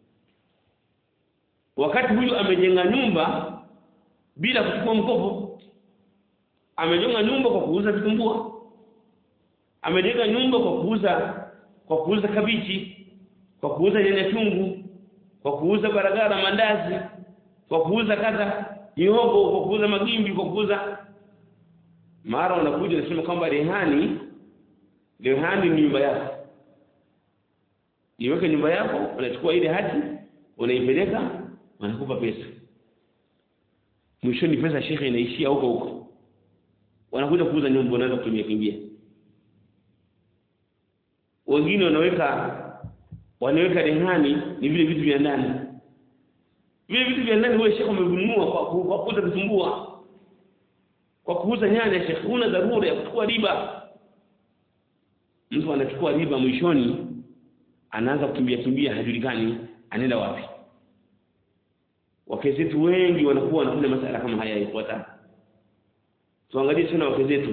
wakati huyu amejenga nyumba bila kuchukua mkopo amejenga nyumba kwa kuuza vitumbua amejenga nyumba kwa kuuza kwa kuuza kabichi kwa kuuza nyanya chungu kwa kuuza baragara mandazi kwa kuuza kadha mihogo kwa kuuza magimbi kwa kuuza mara unakuja unasema kwamba rehani rehani ni nyumba yako iweke nyumba yako unachukua ile hati unaipeleka wanakupa pesa mwishoni pesa shekhe inaishia huko huko wanakuja kuuza nyumba unaweza kutumia kimbia wengine wanaweka wanaweka rehani ni vile vitu vya ndani vile vitu vya ndani wewe shekhe umevinunua kwa kwa kuuza vitumbua kwa kuuza nyanya shekhe una dharura ya kuchukua riba mtu anachukua riba mwishoni anaanza kukimbia kimbia hajulikani anaenda wapi wake zetu wengi wanakuwa wanafanya masala kama haya yafuata tuangalie sana wake zetu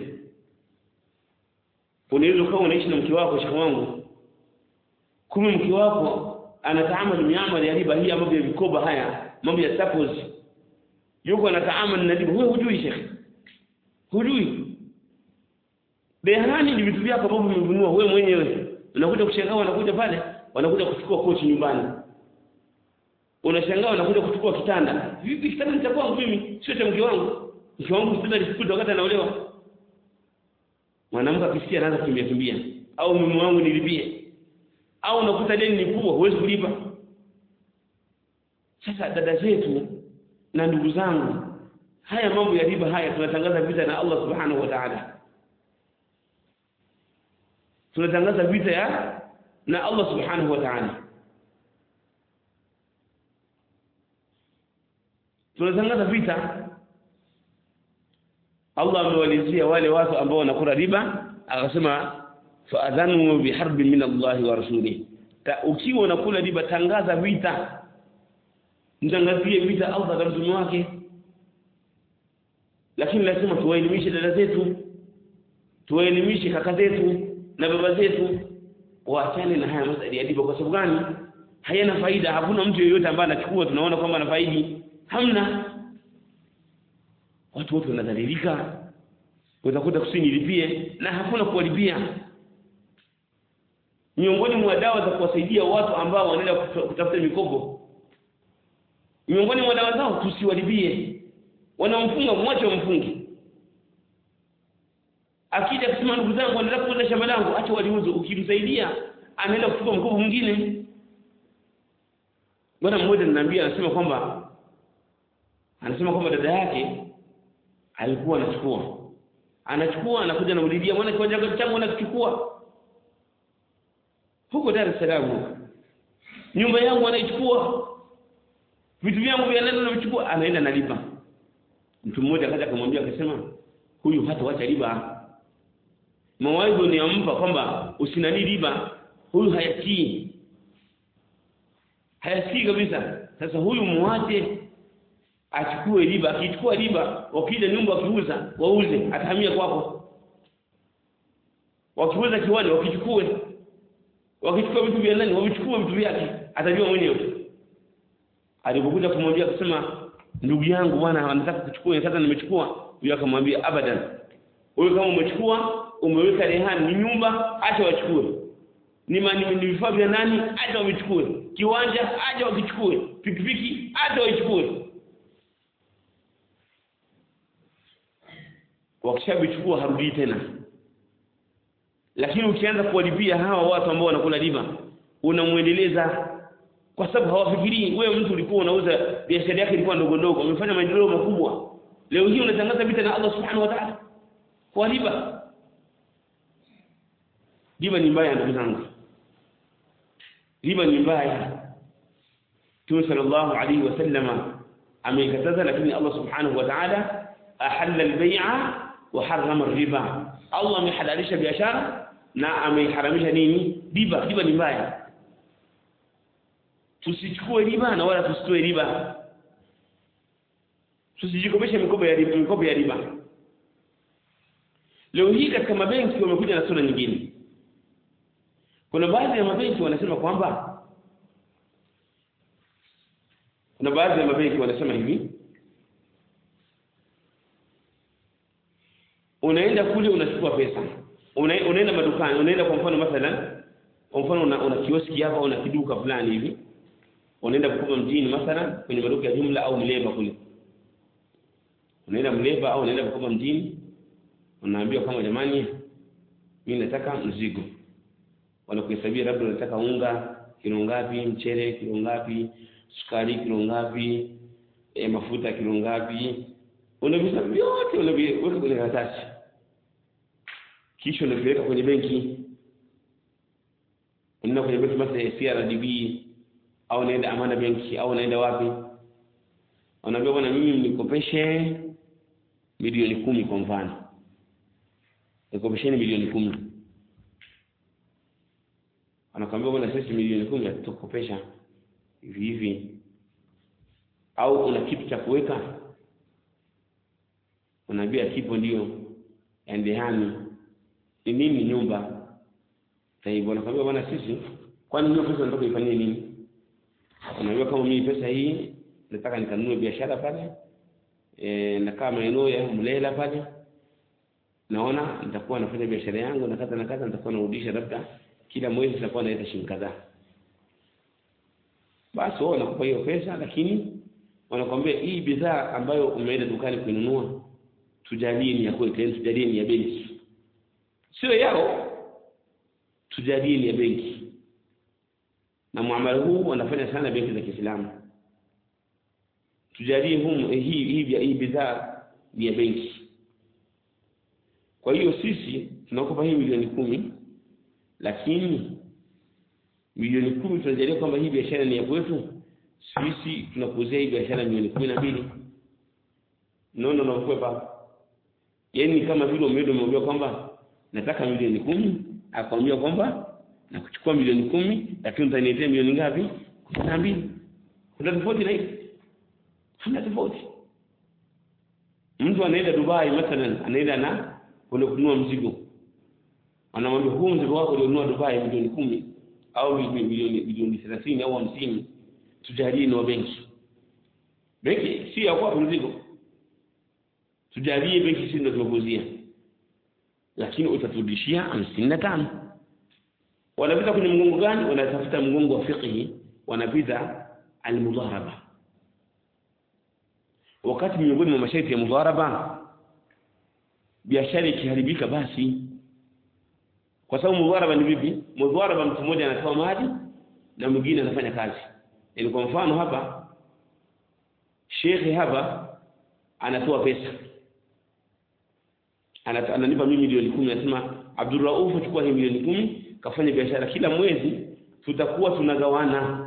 unaweza ukawa unaishi na mke wako shekhe wangu kumbe mke wako anataamali miamala ya riba hii mambo ya vikoba haya mambo ya suppos yuko anataamali na riba wewe hujui shekhe hujui Behani ni vitu vyako ambavyo umevinunua wewe mwenyewe. Unakuja kushangaa wanakuja pale, wanakuja kuchukua kochi nyumbani. Unashangaa wanakuja kuchukua kitanda. Vipi kitanda ni cha kwangu mimi, sio cha mke wangu. Mke wangu kitanda lisikuta wakati anaolewa. Mwanamke akisikia anaanza kukimbia kimbia. Au mume wangu nilipie. Au unakuta deni ni kubwa huwezi kulipa. Sasa dada zetu na ndugu zangu, haya mambo ya riba haya tunatangaza vita na Allah Subhanahu wa Ta'ala tunatangaza vita ya na Allah subhanahu wa ta'ala tunatangaza vita Allah amewalizia wale watu ambao wanakula riba akasema faadhanu biharbin min Allah wa rasulihi ukiwa unakula riba tangaza vita mtangazie vita Allah na mtume wake lakini lazima tuwaelimishe dada zetu tuwaelimishe kaka zetu na baba zetu waachane na haya masali ya riba kwa sababu gani hayana faida hakuna mtu yeyote ambaye anachukua tunaona kwamba anafaidi hamna watu wote wanadhalilika utakuta kusini lipie na hakuna kuwalipia miongoni mwa dawa za kuwasaidia watu ambao wanaenda kutafuta mikopo miongoni mwa dawa zao tusiwalipie wanamfunga mwache wamfunge akija kusema ndugu zangu anataka kuuza shamba langu acha waliuze ukimsaidia anaenda kuchukua mkopo mwingine bwana mmoja ananiambia anasema kwamba anasema kwamba dada yake alikuwa anachukua anachukua anakuja anaulidia mwana kiwanja changu anakichukua huko Dar es Salaam nyumba yangu anaichukua vitu vyangu vya ndani anavichukua anaenda nalipa mtu mmoja akaja akamwambia akasema huyu hata wacha riba mawaidho ni ampa kwamba usinani riba huyu hayatii hayasikii kabisa sasa huyu muache achukue riba akichukua riba wakija nyumba wakiuza wauze atahamia kwako wakiuza kiwanja wakichukue wakichukua vitu vya ndani wavichukue vitu vyake atajua mwenyewe alipokuja kumwambia kusema ndugu yangu bwana anataka kuchukua sasa nimechukua huyo akamwambia abadan wewe kama umechukua umeweka rehani ni nyumba acha wachukue ni ni vifaa vya nani acha wavichukue kiwanja acha wakichukue pikipiki acha waichukue wakishavichukua harudi tena lakini ukianza kuwalipia hawa watu ambao wanakula riba unamwendeleza kwa sababu hawafikirii wewe mtu ulikuwa unauza biashara yake ilikuwa ndogo ndogo umefanya maendeleo makubwa leo hii unatangaza vita na Allah subhanahu wa ta'ala kwa riba riba ni mbaya ndugu zangu riba ni mbaya Mtume sallallahu alayhi wasallama ameikataza lakini Allah subhanahu wa ta'ala ahalla al-bay'a wa harrama ar-riba Allah amehalalisha biashara na ameiharamisha nini riba riba ni mbaya tusichukue riba na wala tusitoe riba tusijikopeshe mikopo ya riba mikopo ya riba leo hii katika mabenki wamekuja na sura nyingine kuna baadhi ya mabenki wanasema kwamba kuna baadhi ya mabenki wanasema hivi unaenda kule unachukua pesa una, unaenda madukani unaenda kwa mfano mathalan kwa mfano una, una kioski hapa una kiduka fulani hivi unaenda kukopa mjini mathalan kwenye maduka ya jumla au mleba kule unaenda mleba au unaenda kukopa mjini unaambiwa kama jamani mimi nataka mzigo wanakuhesabia labda unataka unga kilo ngapi mchele kilo ngapi sukari kilo ngapi e, mafuta kilo ngapi unavisa vyote unaviweka kwenye karatasi kisha unaviweka kwenye benki unaenda kwenye benki mathalan CRDB au unaenda Amana benki au unaenda wapi wanaambia bwana mimi nikopeshe milioni kumi kwa mfano nikopesheni milioni kumi anakwambia bwana sisi milioni kumi hatutakopesha hivi hivi au una kitu cha kuweka unaambia kipo ndio endehani ni nini nyumba sasa wanakwambia bwana sisi kwani hiyo pesa nataka ifanyie nini unaambia kama mimi pesa hii nataka nikanunue biashara pale e, nakaa maeneo ya Mlela pale naona nitakuwa nafanya biashara yangu na kadha na kadha nitakuwa narudisha labda kila mwezi nitakuwa naita shilingi kadhaa basi wao wanakupa hiyo pesa lakini wanakwambia hii bidhaa ambayo umeenda dukani kuinunua tujalie ni ya kwetu yani tujalie ni ya benki sio yao tujalie ni ya benki na muamala huu wanafanya sana benki za Kiislamu tujalie huu hii hii hii bidhaa ni ya benki kwa hiyo sisi tunakupa hii milioni kumi lakini milioni kumi tunajalia kwamba hii biashara ni ya kwetu sisi tunakuuzia hii biashara milioni kumi na mbili nono nakukwepa yaani kama vile umeenda umeambia kwamba nataka milioni kumi akwambia kwamba nakuchukua milioni kumi lakini utaniletea milioni ngapi kumi na mbili kuna tofauti na hivi hamna tofauti mtu anaenda Dubai mathalan anaenda na kwenda kununua mzigo anamwambia huu mzigo wako ulionunua Dubai milioni kumi au milioni milioni 30 au 50 tujalie ni wa benki benki si ya kwa mzigo tujalie benki si ndio tumekuzia lakini utaturudishia 55 wanapita kwenye mgongo gani wanatafuta mgongo wa fiqhi wanapita almudharaba wakati miongoni mwa masharti ya mudharaba biashara ikiharibika basi kwa sababu mudharaba ni vipi mudharaba mtu mmoja anatoa mali na mwingine anafanya kazi yani kwa mfano hapa shekhe hapa anatoa pesa ananipa mimi milioni kumi anasema Abdurrauf chukua hii milioni kumi kafanya biashara kila mwezi tutakuwa tunagawana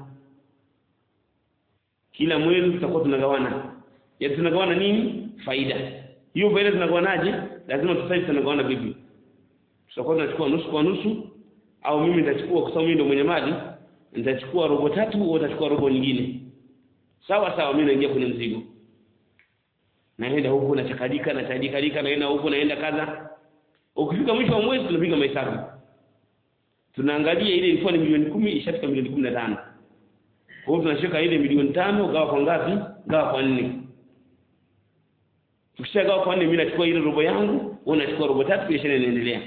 kila mwezi tutakuwa tunagawana ya tunagawana nini faida hiyo faida tunagawanaje lazima tusaidia tunagawana vipi tutakuwa tunachukua nusu kwa nusu au mimi nitachukua kwa sababu mimi ndio mwenye mali nitachukua robo tatu au utachukua robo nyingine sawa sawa mimi naingia kwenye mzigo naenda huku na chakadika na chadika naenda huku naenda kadha ukifika mwisho wa mwezi tunapiga mahesabu tunaangalia ile ilikuwa ni milioni kumi ishafika milioni kumi na tano kwa hiyo tunashika ile milioni tano gawa kwa ngapi gawa kwa nne tukishagawa kwa nne mimi nachukua ile robo yangu wewe unachukua robo tatu biashara inaendelea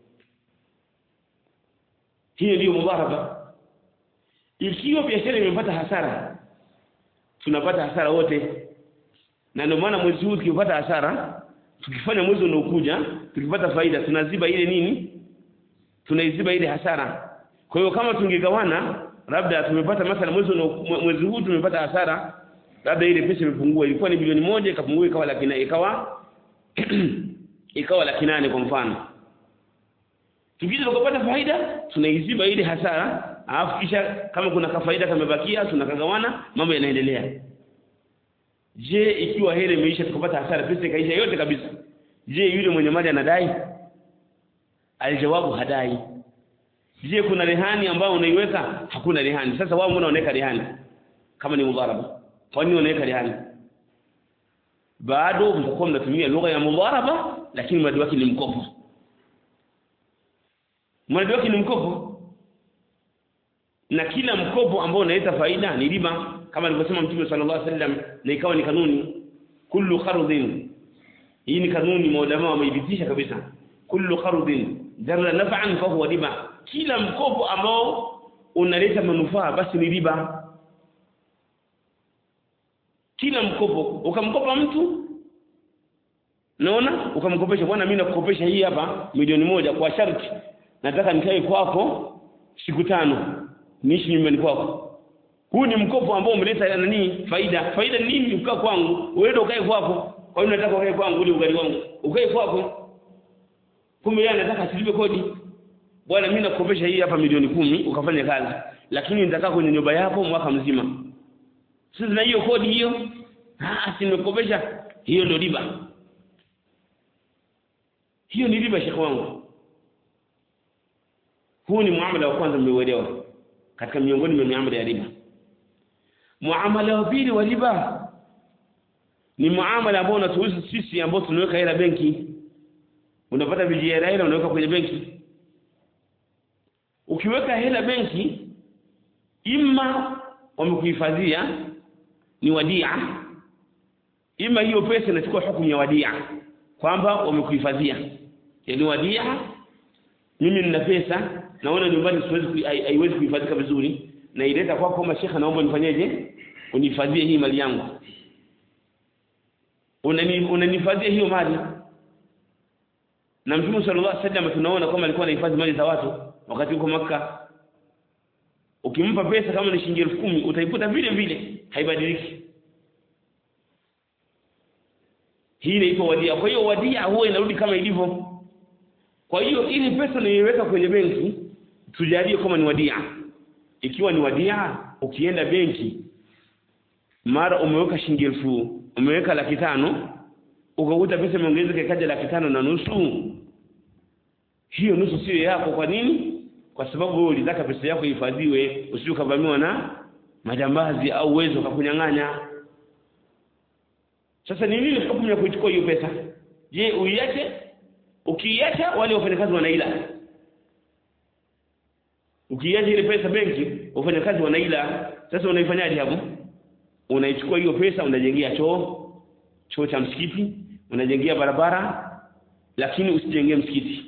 hiyo ndiyo mudharaba ikiwa biashara imepata hasara tunapata hasara wote na ndio maana mwezi huu tukipata hasara tukifanya mwezi unaokuja tukipata faida tunaziba ile nini tunaiziba ile hasara kwa hiyo kama tungegawana labda tumepata mathala mwezi mwezi huu tumepata hasara labda ile pesa imepungua ilikuwa ni bilioni moja ikapungua ikawa laki nane ikawa ikawa laki nane kwa mfano tukija tukapata faida tunaiziba ile hasara alafu kisha kama kuna kafaida kamebakia tunakagawana mambo yanaendelea je ikiwa hela imeisha tukapata hasara pesa ikaisha yote kabisa je yule mwenye mali anadai alijawabu hadai je kuna rehani ambayo unaiweka hakuna rehani sasa wao mbona unaweka rehani kama ni mudharaba kwa nini unaweka rehani bado mtakuwa mnatumia lugha ya mudharaba lakini mradi wake ni mkopo mradi wake ni mkopo na kila mkopo ambao unaleta faida ni riba kama alivyosema mtume sallallahu alaihi wasallam na ikawa ni kanuni kullu qardin hii ni kanuni maulama wameidhibitisha kabisa kullu qardin jarra naf'an fa huwa riba kila mkopo ambao unaleta manufaa basi ni riba kila mkopo ukamkopa mtu naona ukamkopesha bwana mimi nakukopesha hii hapa milioni moja kwa sharti nataka nikae kwako siku tano niishi nyumbani kwako huu ni mkopo ambao umeleta nani faida faida ni nini ukaa kwangu uende ukae kwako kwa hiyo nataka ukae kwangu ule ugali wangu ukae kwako kumbe yeye anataka asilipe kodi bwana mimi nakukopesha hii hapa milioni kumi ukafanya kazi lakini nitakaa kwenye nyumba yako mwaka mzima sisi na hiyo kodi hiyo ah si nimekopesha hiyo ndio riba hiyo ni riba shekhi wangu huu ni muamala wa kwanza mmeuelewa katika miongoni mwa miamala ya riba muamala wa pili wa riba ni muamala ambao unatuhusu sisi ambao tunaweka hela benki unapata vijihela hela unaweka kwenye benki ukiweka hela benki ima wamekuhifadhia ni wadia ima hiyo pesa inachukua hukumu ya wadia kwamba wamekuhifadhia yani wadia mimi nina pesa naona nyumbani siwezi haiwezi kuhifadhika vizuri na ileta kwako kama shekha naomba nifanyeje unihifadhie hii mali yangu unani unanihifadhia hiyo mali na mtume sallallahu alaihi wasallam tunaona kama alikuwa anahifadhi mali za watu wakati huko maka ukimpa pesa kama ni shilingi 10000 utaiputa vile vile haibadiliki hii inaitwa wadia kwa hiyo wadia huwa inarudi kama ilivyo kwa hiyo ili pesa niiweka kwenye benki tujalie kama ni wadia ikiwa ni wadia ukienda benki mara umeweka shilingi elfu umeweka laki tano ukakuta pesa imeongezeka ikaja laki tano na nusu hiyo nusu sio yako kwa nini kwa sababu wewe ulitaka pesa yako ihifadhiwe usije ukavamiwa na majambazi au uwezo ukakunyang'anya sasa ni nini hukumu ya kuichukua hiyo pesa je uiache ukiiacha wale wafanyakazi wanaila ukiiacha ile pesa benki wafanyakazi wanaila sasa unaifanyaje hapo unaichukua hiyo pesa unajengea choo choo cha msikiti unajengea barabara lakini usijengee msikiti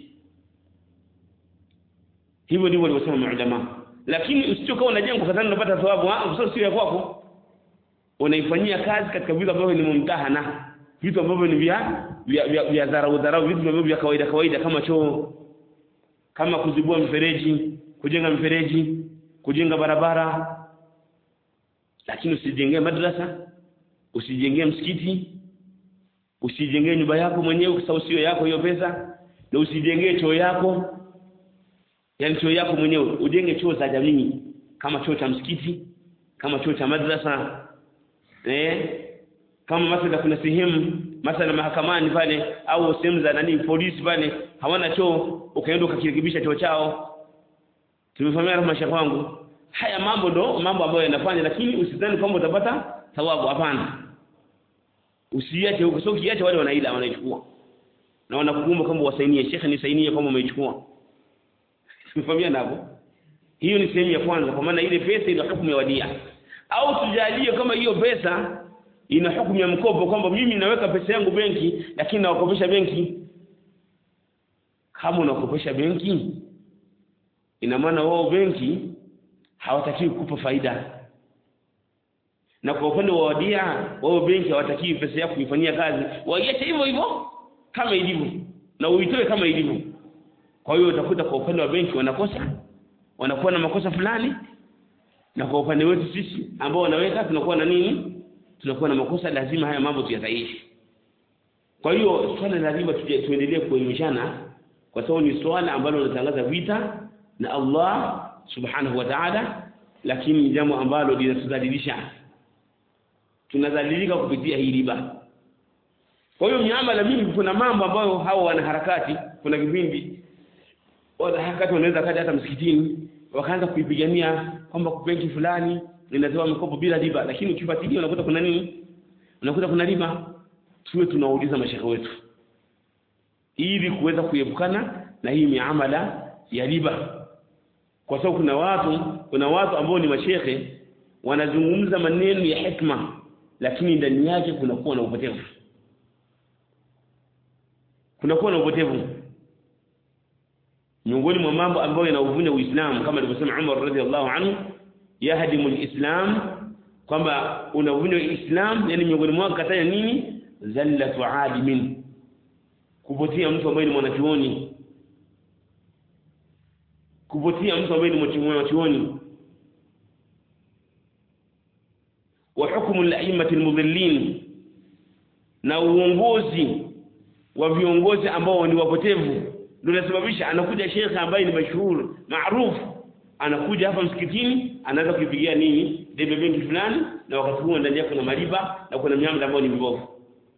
hivyo ndivyo walivyosema maulama lakini usichokuwa unajenga kadhani unapata thawabu kwa sababu sio ya kwako unaifanyia kazi katika vitu ambavyo ni mumtahana vitu ambavyo ni vya vya, vya, vya dharau dharau vitu ambavyo vya kawaida kawaida kama choo kama kuzibua mfereji kujenga mfereji kujenga barabara lakini usijengee madrasa usijengee msikiti usijengee nyumba yako mwenyewe kwa sababu sio yako hiyo pesa na usijengee choo yako yani choo yako mwenyewe ujenge choo za jamii kama choo cha msikiti kama choo cha madrasa eh kama mathalan kuna sehemu mathalan mahakamani pale au sehemu za nani polisi pale hawana choo ukaenda ukakirekebisha choo chao tumefahamia rahma shekhi wangu haya mambo ndo mambo ambayo yanafanya lakini usidhani kwamba utapata thawabu hapana usiache huko sio kiache wale wanaila wanaichukua na wanakuomba kwamba wasainie shekhe nisainie kwamba umeichukua tumefahamia hapo hiyo ni sehemu ya kwanza kwa maana ile pesa ina hukumu ya wadia au tujalie kama hiyo pesa ina hukumu ya mkopo kwamba mimi naweka pesa yangu benki lakini nawakopesha benki kama unakopesha benki ina maana wao benki hawatakiwi kukupa faida na kwa upande wa wadia wao benki hawatakiwi pesa yako kuifanyia kazi waiache hivyo hivyo kama ilivyo na uitoe kama ilivyo kwa hiyo utakuta kwa upande wa benki wanakosa wanakuwa na makosa fulani na kwa upande wetu sisi ambao wanaweka tunakuwa na nini tunakuwa na makosa lazima haya mambo tuyasahihi kwa hiyo swala la riba tuendelee kuelimishana kwa sababu ni swala ambalo linatangaza vita na Allah subhanahu wa ta'ala lakini ni jambo ambalo linatudhalilisha tunadhalilika kupitia hii riba kwa hiyo miamala mingi kuna mambo ambayo hao wanaharakati kuna kipindi wanaharakati wanaweza kaja hata msikitini wakaanza kuipigania kwamba benki fulani linatoa mikopo bila riba lakini ukifuatilia unakuta kuna nini unakuta kuna riba tuwe tunauliza mashehe wetu ili kuweza kuepukana na hii miamala ya riba kwa sababu kuna watu kuna watu ambao ni mashehe wanazungumza maneno ya hikma lakini ndani yake kunakuwa na upotevu kunakuwa na upotevu miongoni mwa mambo ambayo yanauvunja Uislamu kama alivyosema Umar radhiallahu anhu yahdimu alislam kwamba unavunja Uislamu yani miongoni mwao kataja nini zallatu alimin kupotea mtu ambaye ni mwanachuoni kupotea mtu ambaye ni mwanachuoni wa hukumu al-a'immati al-mudhillin na uongozi wa viongozi ambao ni wapotevu ndio inasababisha anakuja shekhe ambaye ni mashuhuri maarufu anakuja hapa msikitini anaanza kuipigia nini debe benki fulani na wakati huo ndani yake kuna mariba na kuna miamala ambayo ni mibovu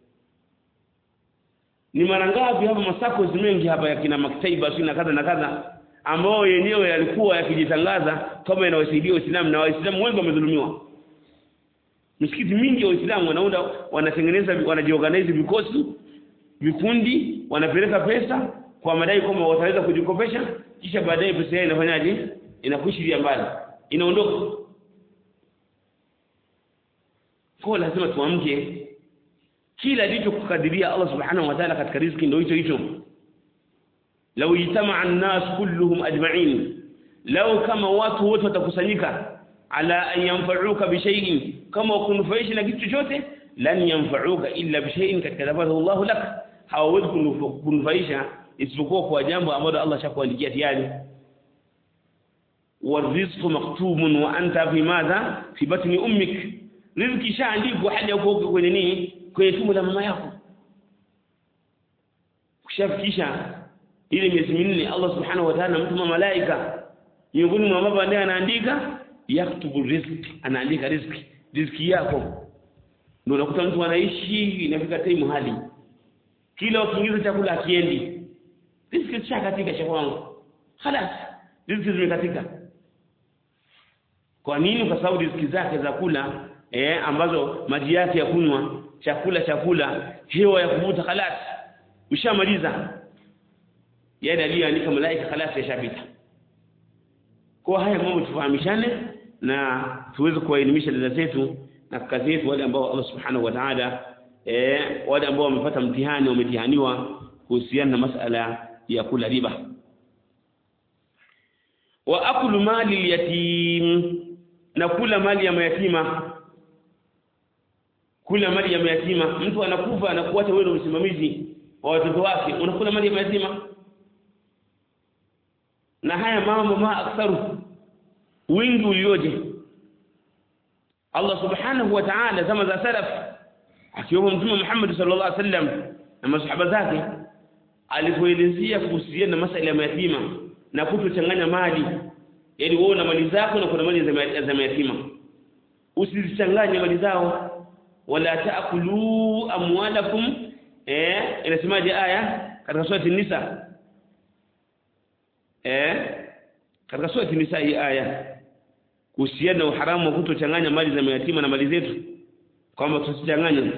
ni mara ngapi hapa masako mengi hapa ya kina maktaiba na kadha na kadha ambao yenyewe yalikuwa yakijitangaza kama yanawasaidia Uislamu na Waislamu wengi wamedhulumiwa misikiti mingi ya Waislamu wanaunda wanatengeneza wanajiorganize vikosi vikundi wanapeleka pesa kwa madai kwamba wataweza kujikopesha kisha baadaye pesa yao inafanyaje inakushiria mbali inaondoka kwa lazima tuamke kila ndicho kukadiria Allah subhanahu wa ta'ala katika riziki ndio hicho hicho law ijtama'a an-nas kulluhum ajma'in law kama watu wote watakusanyika ala an yanfa'uka bi shay'in kama kunufaisha na kitu chochote lan yanfa'uka illa bi shay'in katakabahu Allah lak hawawezi kunufaisha isipokuwa kwa jambo ambalo Allah shakuandikia tayari والرزق مكتوب وانت في ماذا في بطن امك riziki shaandikwa hali yako kwenye nini kwenye tumbo la mama yako kushafikisha ile miezi minne Allah subhanahu wa ta'ala mtuma malaika miongoni mwa baba ndiye anaandika yaktubu riziki anaandika riziki riziki yako ndio unakuta mtu anaishi inafika time hali kila ukiingiza chakula akiendi riziki chakatika cha kwangu خلاص riziki zimekatika kwa nini kwa sababu riziki zake za kula eh ambazo maji yake ya kunywa chakula chakula hewa ya kuvuta khalas ushamaliza yale aliyoandika malaika khalas yashapita kwa haya mambo tufahamishane na tuweze kuwaelimisha dada zetu na kaka zetu wale ambao Allah subhanahu wa ta'ala eh wale ambao wamepata mtihani wametihaniwa kuhusiana na masala ya kula riba wa akulu mali yatim na kula mali ya mayatima kula mali ya mayatima mtu anakufa anakuacha wewe msimamizi wa watoto wake unakula mali ya mayatima na haya mambo ma aktharu wingi ulioje Allah subhanahu wa ta'ala zama za salaf akiwemo mtume Muhammad sallallahu alaihi wasallam na masahaba zake alipoelezea kuhusiana na masala ya mayatima na kutochanganya mali yaani wewe na mali zako na kuna mali za mayatima usizichanganye mali zao wala taakulu amwalakum eh inasemaje aya katika surati nisa eh katika surati nisa hii aya kuhusiana na uharamu wa kutochanganya mali za mayatima na mali zetu kwamba tusichanganye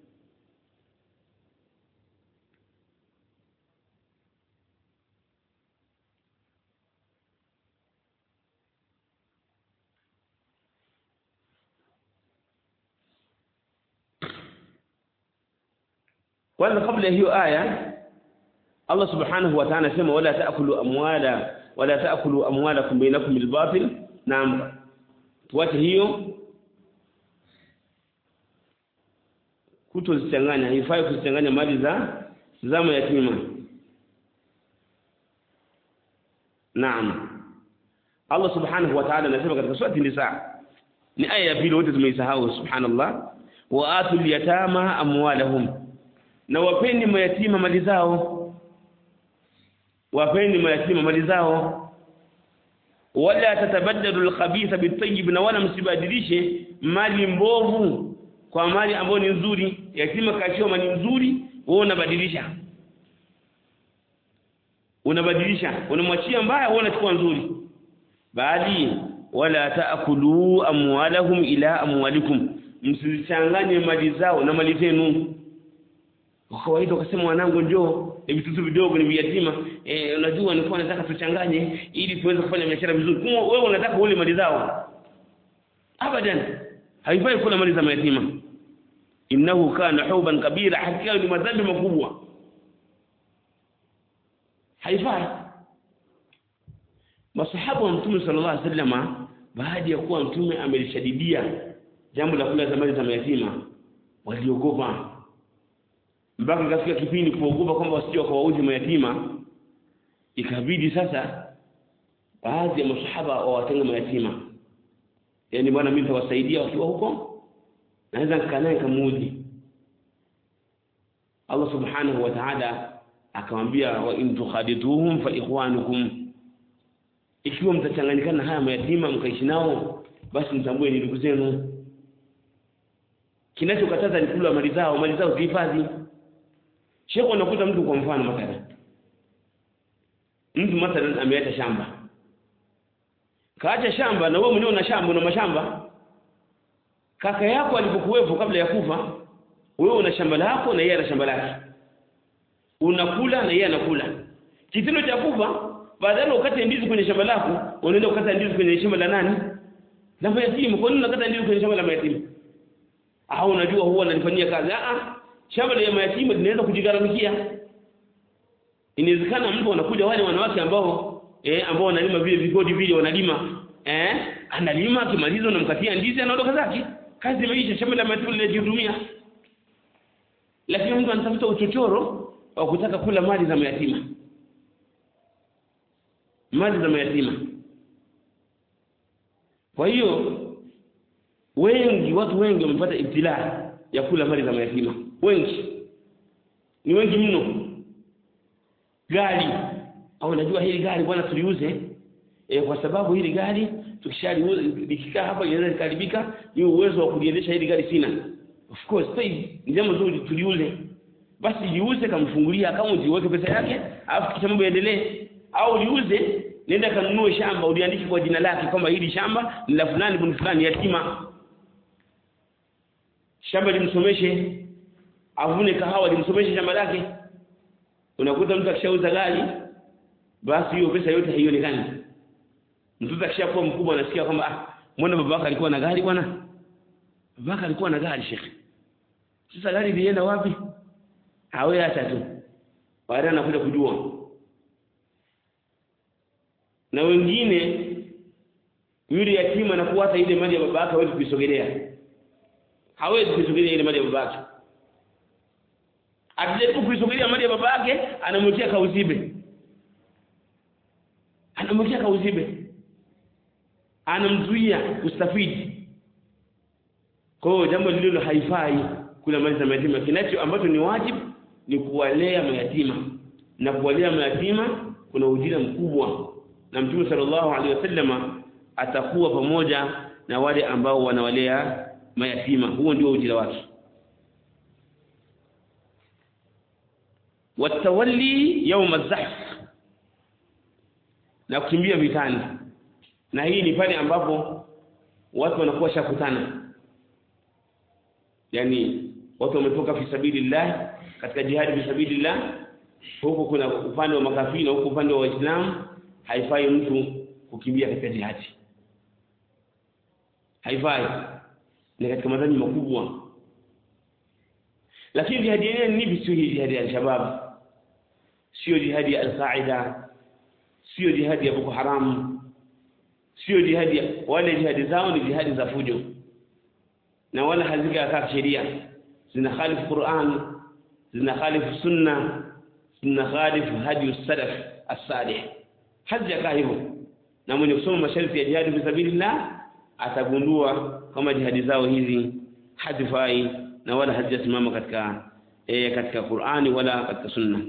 kwanza kabla ya hiyo aya Allah subhanahu wa ta'ala sema wala taakulu amwala wala taakulu amwalakum bainakum bil batil naam tuache hiyo kutozichanganya haifai kuzichanganya mali za zama yatima naam Allah subhanahu wa ta'ala anasema katika surati nisa ni aya ya pili wote tumeisahau subhanallah wa atul yatama amwalahum na wapeni mayatima mali zao wapeni mayatima mali zao wala tatabaddalu alkhabitha bitayyib na wala msibadilishe mali mbovu kwa mali ambayo ni nzuri yatima kachiwa mali nzuri wewe unabadilisha unabadilisha unamwachia mbaya wewe unachukua nzuri bali wala taakulu amwalahum ila amwalikum msichanganye mali zao na mali zenu kwa kawaida ukasema mwanangu njoo ni vitutu vidogo ni viyatima eh unajua nilikuwa nataka tuchanganye ili tuweze kufanya biashara vizuri kwa wewe unataka ule mali zao abadan haifai kula mali za mayatima innahu kana huban kabira hakika ni madhambi makubwa haifai masahaba wa mtume sallallahu alaihi wasallam baada ya kuwa mtume amelishadidia jambo la kula mali za mayatima waliogopa mpaka ikafika kipindi kuogopa kwamba wasije wakawauzi mayatima ikabidi sasa baadhi ya masahaba wawatenga mayatima yaani bwana mimi nitawasaidia wakiwa huko naweza nikaa naye nikamuudhi Allah subhanahu wa ta'ala akamwambia wa in tukhadituhum fa ikhwanukum ikiwa mtachanganyikana haya mayatima mkaishi nao basi mtambue ni ndugu zenu kinachokataza ni kula mali zao mali zao zihifadhi Sheikh unakuta mtu kwa mfano mathalan. Mtu mathalan ameacha shamba. Kaacha shamba na wewe mwenyewe una shamba una mashamba. Kaka yako alipokuwepo kabla ya kufa, wewe una shamba lako na yeye ana shamba lake. Unakula na yeye anakula. Kitendo cha kufa badala ukate ndizi kwenye shamba lako, unaenda ukata ndizi kwenye shamba la nani? La mayatima. Kwa nini unakata ndizi kwenye shamba la mayatima? Au unajua huwa analifanyia kazi? Ah ah shamba la mayatima linaweza kujigharamikia inawezekana mtu anakuja wale wanawake ambao eh ambao wanalima vile vigodi vile wanalima eh analima akimaliza unamkatia ndizi anaondoka zake kazi imeisha shamba la mayatima linajihudumia lakini mtu anatafuta uchochoro wa kutaka kula mali za mayatima mali za mayatima kwa hiyo wengi watu wengi wamepata ibtilaa ya kula mali za mayatima wengi ni wengi mno gari au najua hili gari bwana tuliuze e, kwa sababu hili gari tukishaliuza likikaa hapa inaweza likaribika ni uwezo wa kuliendesha hili gari sina of course sai ni jambo zuri tuliuze basi liuze kamfungulia akaunti uweke pesa yake alafu kisha mambo yaendelee au liuze nenda kanunue shamba uliandike kwa jina lake kwamba hili shamba ni la fulani bin fulani yatima shamba limsomeshe avune kahawa limsomeshe shamba lake unakuta mtu akishauza gari basi hiyo pesa yote haionekani mtoto akishakuwa mkubwa anasikia kwamba ah mbona babaka alikuwa na gari bwana babaka alikuwa na gari shekhi sasa gari lienda wapi hawe acha tu baadaye anakuja kujua na wengine yule yatima anakuwa hata ile mali ya babaka hawezi kuisogelea hawezi kuisogelea ile mali ya babake akijaribu kuisogelea mali ya babake anamwekea kauzibe anamwekea kauzibe anamzuia kustafidi kwa hiyo jambo lililo haifai kula mali za mayatima kinacho ambacho ni wajibu ni kuwalea mayatima na kuwalea mayatima kuna ujira mkubwa na mtume sallallahu alaihi wasallama atakuwa pamoja na wale ambao wanawalea mayatima huo ndio ujira wake watawalli yawm az-zahf na kukimbia vitani na hii ni pale ambapo watu wanakuwa shakutana yani watu wametoka fi sabilillah katika jihadi fi sabilillah huko kuna upande wa makafiri na huko upande wa waislamu haifai mtu kukimbia katika jihadi haifai ni katika madhambi makubwa lakini jihadi yenyewe ni vipi sio jihadi ya al-shabab sio jihadi ya al-qaida sio jihadi ya boko haram sio jihadi ya wale jihadi zao ni jihadi za fujo na wala hazikakaa sheria zina khalifu Qur'an zina khalifu sunna zina khalifu hadi salaf as-salih hazijakaa hivyo na mwenye kusoma masharti ya jihadi fi sabilillah atagundua kama jihadi zao hizi hazifai na wala hazijasimama katika e, katika Qur'ani wala katika Sunna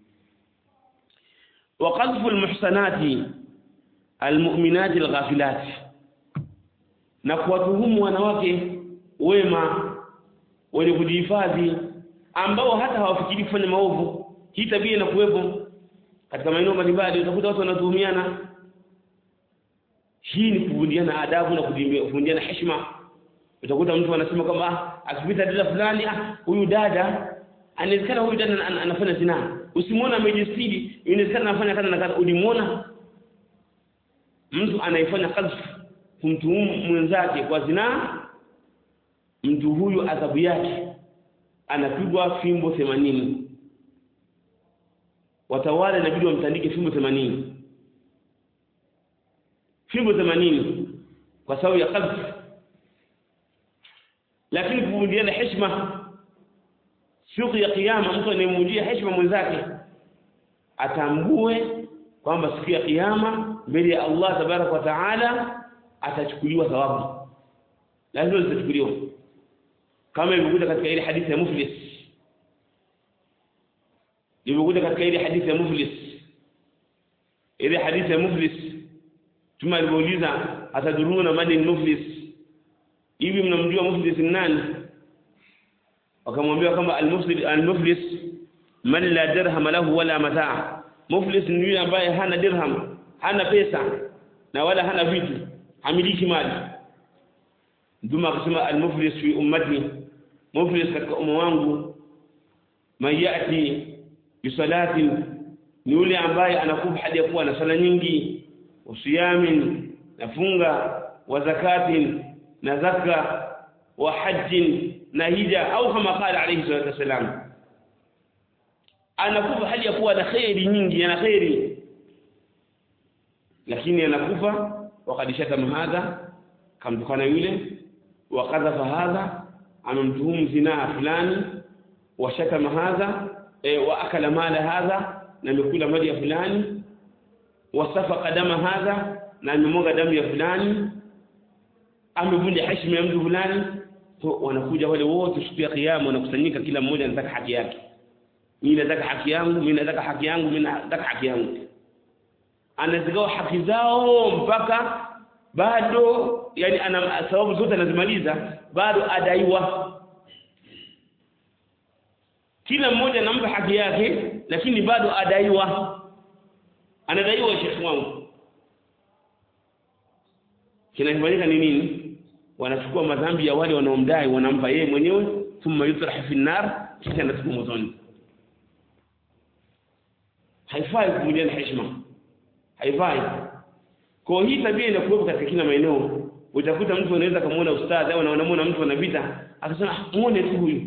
wa qadhfu almuhsanati almu'minati alghafilat na kuwatuhumu wanawake wema wenye kujihifadhi ambao hata hawafikiri kufanya maovu hii tabia inakuwepo katika maeneo mbalimbali utakuta watu wanatuhumiana hii ni kuvundiana adabu na kuvundiana heshima utakuta mtu anasema kwamba akipita dada fulani ah huyu dada anawezekana huyu dada anafanya zina usimwona amejistiri inawezekana anafanya kaza na kaza ulimwona mtu anayefanya kazi kumtuhumu mwenzake kwa zina mtu huyu adhabu yake anapigwa fimbo 80 watawala inabidi wamtandike fimbo 80 fimbo 80 kwa sababu ya kadhi lakini kuvunjiana heshima siku ya kiyama mtu anayemvunjia heshima mwenzake atambue kwamba siku ya kiyama mbele ya Allah tabarak wa taala atachukuliwa thawabu lazima zitachukuliwa kama ilivyokuja katika ile hadithi ya muflis ilivyokuja katika ile hadithi ya muflis ile hadithi ya muflis tuma alivyouliza ataduruna mani muflis hivi mnamjua muflis ni nani wakamwambia kwamba al-muflis al-muflis man la dirham lahu wala mataa muflis ni yule ambaye hana dirham hana pesa na wala hana vitu hamiliki mali Mtume akasema al-muflis fi ummati muflis katika umma wangu man yati bisalatin ni yule ambaye anakufa hadi ya kuwa na sala nyingi usiyamin na funga wa zakatin na zaka wa hajjin na hija au kama qala alayhi salatu wasalam anakufa hali ya kuwa na khairi nyingi ana khairi lakini anakufa wakad shatama hadha kamtukana yule wakadhafa hadha amemtuhumu zinaa fulani washatama hadha e, wa akala mala hadha na amekula mali ya fulani wasafaqa dama hadha na amemwaga damu ya fulani amevunja heshima ya mtu fulani so wanakuja wale wote siku ya kiyama wanakusanyika kila mmoja anataka haki yake mimi nataka haki yangu mimi nataka haki yangu mimi nataka haki yangu anazigawa haki zao mpaka bado yani ana sababu zote anazimaliza bado adaiwa kila mmoja anampa haki yake lakini bado adaiwa anadaiwa shekhi wangu kinachofanyika ni nini wanachukua madhambi ya wale wanaomdai wanampa yeye mwenyewe thumma yutrah fi nar kisha anatupa motoni haifai kuvunjiana heshima haifai kwa hii tabia inakuwepo katika kila maeneo utakuta mtu anaweza kumuona ustadhi au anamuona mtu anapita akasema ah muone tu huyu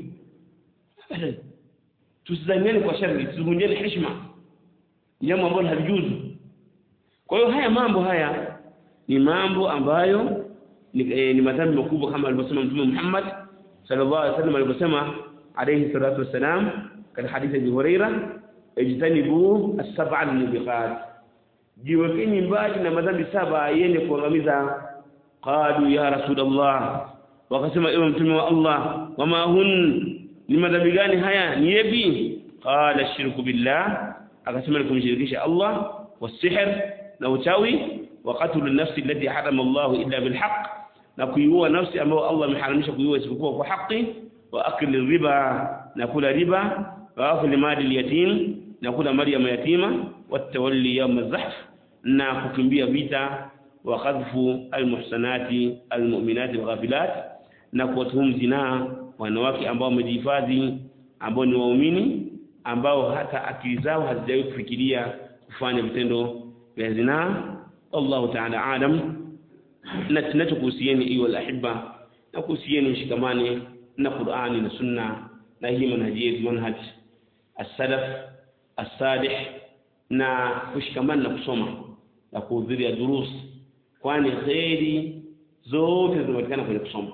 tusidhaniane kwa shari tusivunjiane heshima jambo ambalo halijuzu kwa hiyo haya mambo haya ni mambo ambayo ni, eh, ni madhambi makubwa kama alivyosema mtume Muhammad sallallahu alaihi wasallam alivyosema alayhi salatu wassalam katika hadithi ya Huraira ijtanibu as-sab'a al-mubiqat jiwekeni mbali na madhambi saba yenye kuangamiza qalu ya rasulullah wakasema ewe mtume wa Allah wama hun ni madhambi gani haya ni yepi qala shirku billah akasema ni kumshirikisha Allah wasihr na uchawi wa qatlu an-nafsi allati harama Allah illa bil haqq na kuiua nafsi ambayo Allah ameharamisha kuiua isipokuwa kwa haki wa akli riba na kula riba wa akli mali yatim na kula mali ya yatima wa tawalli yawm az-zahf na kukimbia vita wa qadhfu al-muhsanati al-mu'minati al-ghafilat na kuwatuhumu zinaa wanawake ambao wamejihifadhi ambao ni waumini ambao hata akili zao hazijawahi kufikiria kufanya vitendo vya zinaa Allah ta'ala alam na tunachokuhusieni hiyo alahibba na kuhusieni mshikamane na Qur'ani na Sunna na hii manhaji yetu manhaj as-salaf as-salih na kushikamana na kusoma na kuhudhuria durus kwani khairi zote zinapatikana kwenye kusoma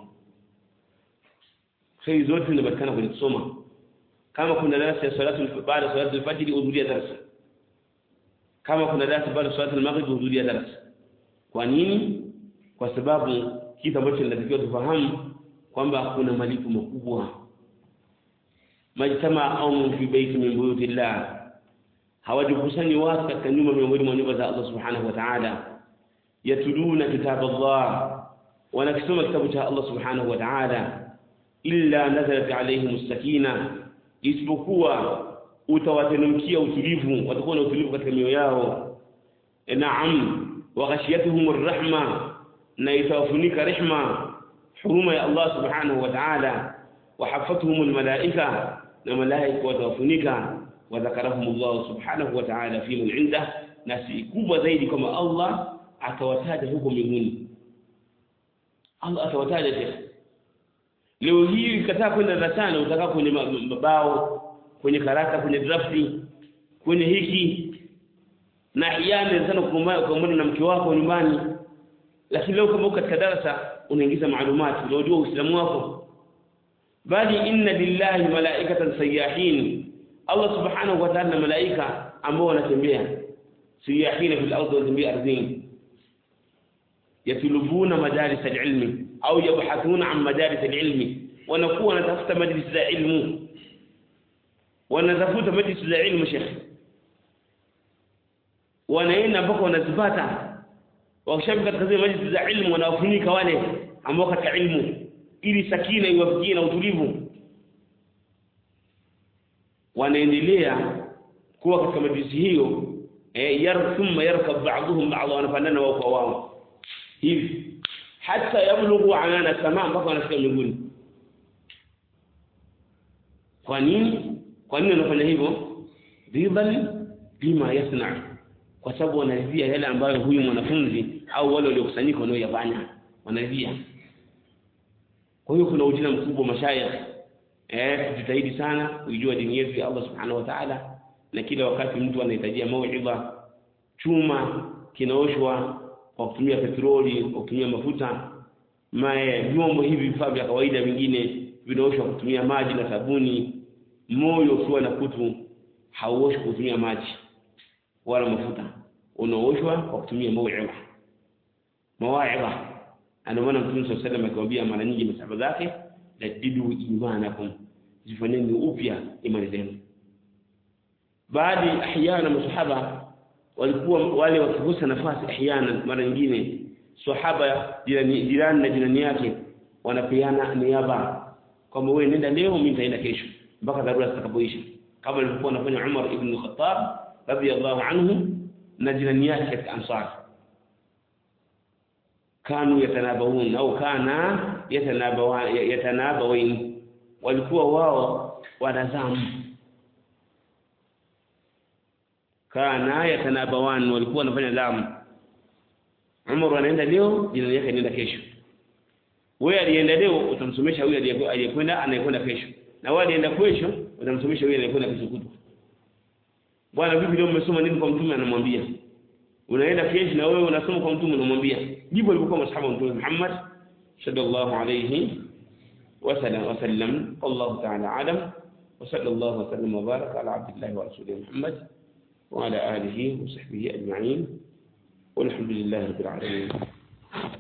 khairi zote zinapatikana kwenye kusoma kama kuna darasa ya salatu baada ya salatu al-fajr hudhuria darasa kama kuna darasa baada ya salatu al-maghrib hudhuria darasa kwa nini kwa sababu kitu ambacho tunatakiwa tufahamu kwamba kuna malipo makubwa majtama qaumun fi baiti min buyutillah hawajikusani watu katika nyumba miongoni mwa nyumba za Allah subhanahu wa ta'ala yatuluna kitab Allah wanakisoma kitabu cha Allah subhanahu wa ta'ala illa nazalat alaihim sakina isipokuwa utawateremkia utulivu watakuwa na utulivu katika mioyo yao naam wa ghashiyatuhum arrahma na itawafunika rehma huruma ya Allah subhanahu wa ta'ala wa hafatuhum almalaika na malaika watawafunika wa dhakarahum Allah subhanahu wa ta'ala fi man inda na si kubwa zaidi kama Allah atawataja huko mbinguni Allah atawataja tena leo hii ukataa kwenda darasani utakaa kwenye mabao kwenye karata kwenye drafti kwenye hiki na hiana sana kugombana na mke wako nyumbani lakini leo kama uko katika darasa unaingiza maalumati unajua uislamu wako bali inna lillahi malaikatan sayyahin Allah subhanahu wa ta'ala malaika ambao wanatembea sayyahin fil ardi wanatembea ardhini yatlubuna madaris alilmi au yabhathuna an madaris alilmi wanakuwa wanatafuta majlis za ilmu wanatafuta majlis za ilmu shekhi wanaenda mpaka wanazipata wakishafi katika zile majlis za ilmu wanawafunika wale ambao katika ilmu ili sakina iwafikie na utulivu wanaendelea kuwa katika majlisi hiyo eh yar thumma yarkab ba'dhum ba'dha wanapandana wao kwa wao hivi hata yablughu anana samaa mpaka wanafika mbinguni kwa nini kwa nini wanafanya hivyo ridhan bima yasna kwa sababu wanaridhia yale ambayo huyu mwanafunzi au wale waliokusanyika wanaoyafanya wanaridhia kwa hiyo kuna ujina mkubwa mashayikh eh tujitahidi sana kujua dini yetu ya Allah subhanahu wa ta'ala na kila wakati mtu anahitajia mauidha chuma kinaoshwa kwa kutumia petroli kwa kutumia mafuta mae vyombo hivi vifaa vya kawaida vingine vinaoshwa kwa kutumia maji na sabuni moyo ukiwa na kutu hauoshwi kwa kutumia maji wala mafuta unaoshwa kwa kutumia mauidha mawaidha ndio maana Mtume صلى الله عليه akiwaambia mara nyingi masahaba zake jadidu imanakum zifanyeni upya imani zenu baadhi ahyana masahaba walikuwa wale wakikosa nafasi ahyana mara nyingine sahaba jirani jirani na jirani yake wanapeana niaba kwamba wewe nenda leo mimi nitaenda kesho mpaka dharura zitakapoisha kama alivyokuwa anafanya Umar ibn Khattab radiyallahu anhu na jirani yake katika Ansar kanu yatanabawun au kana yatanabawa yatanabawin walikuwa wao wanazamu kana yatanabawan walikuwa wanafanya zamu Umar anaenda leo jirani yake anaenda kesho wewe alienda leo utamsomesha huyu aliyekwenda anayekwenda kesho na wewe alienda kesho utamsomesha huyu anayekwenda kesho kutwa bwana vipi leo umesoma nini kwa mtume anamwambia unaenda kesho na wewe unasoma kwa mtume unamwambia jibu alikuwa masahaba wa mtume Muhammad sallallahu alayhi wasallam wasallam Allah ta'ala alam وصلى الله وسلم وبارك على عبد الله ورسوله محمد وعلى آله وصحبه أجمعين والحمد لله رب العالمين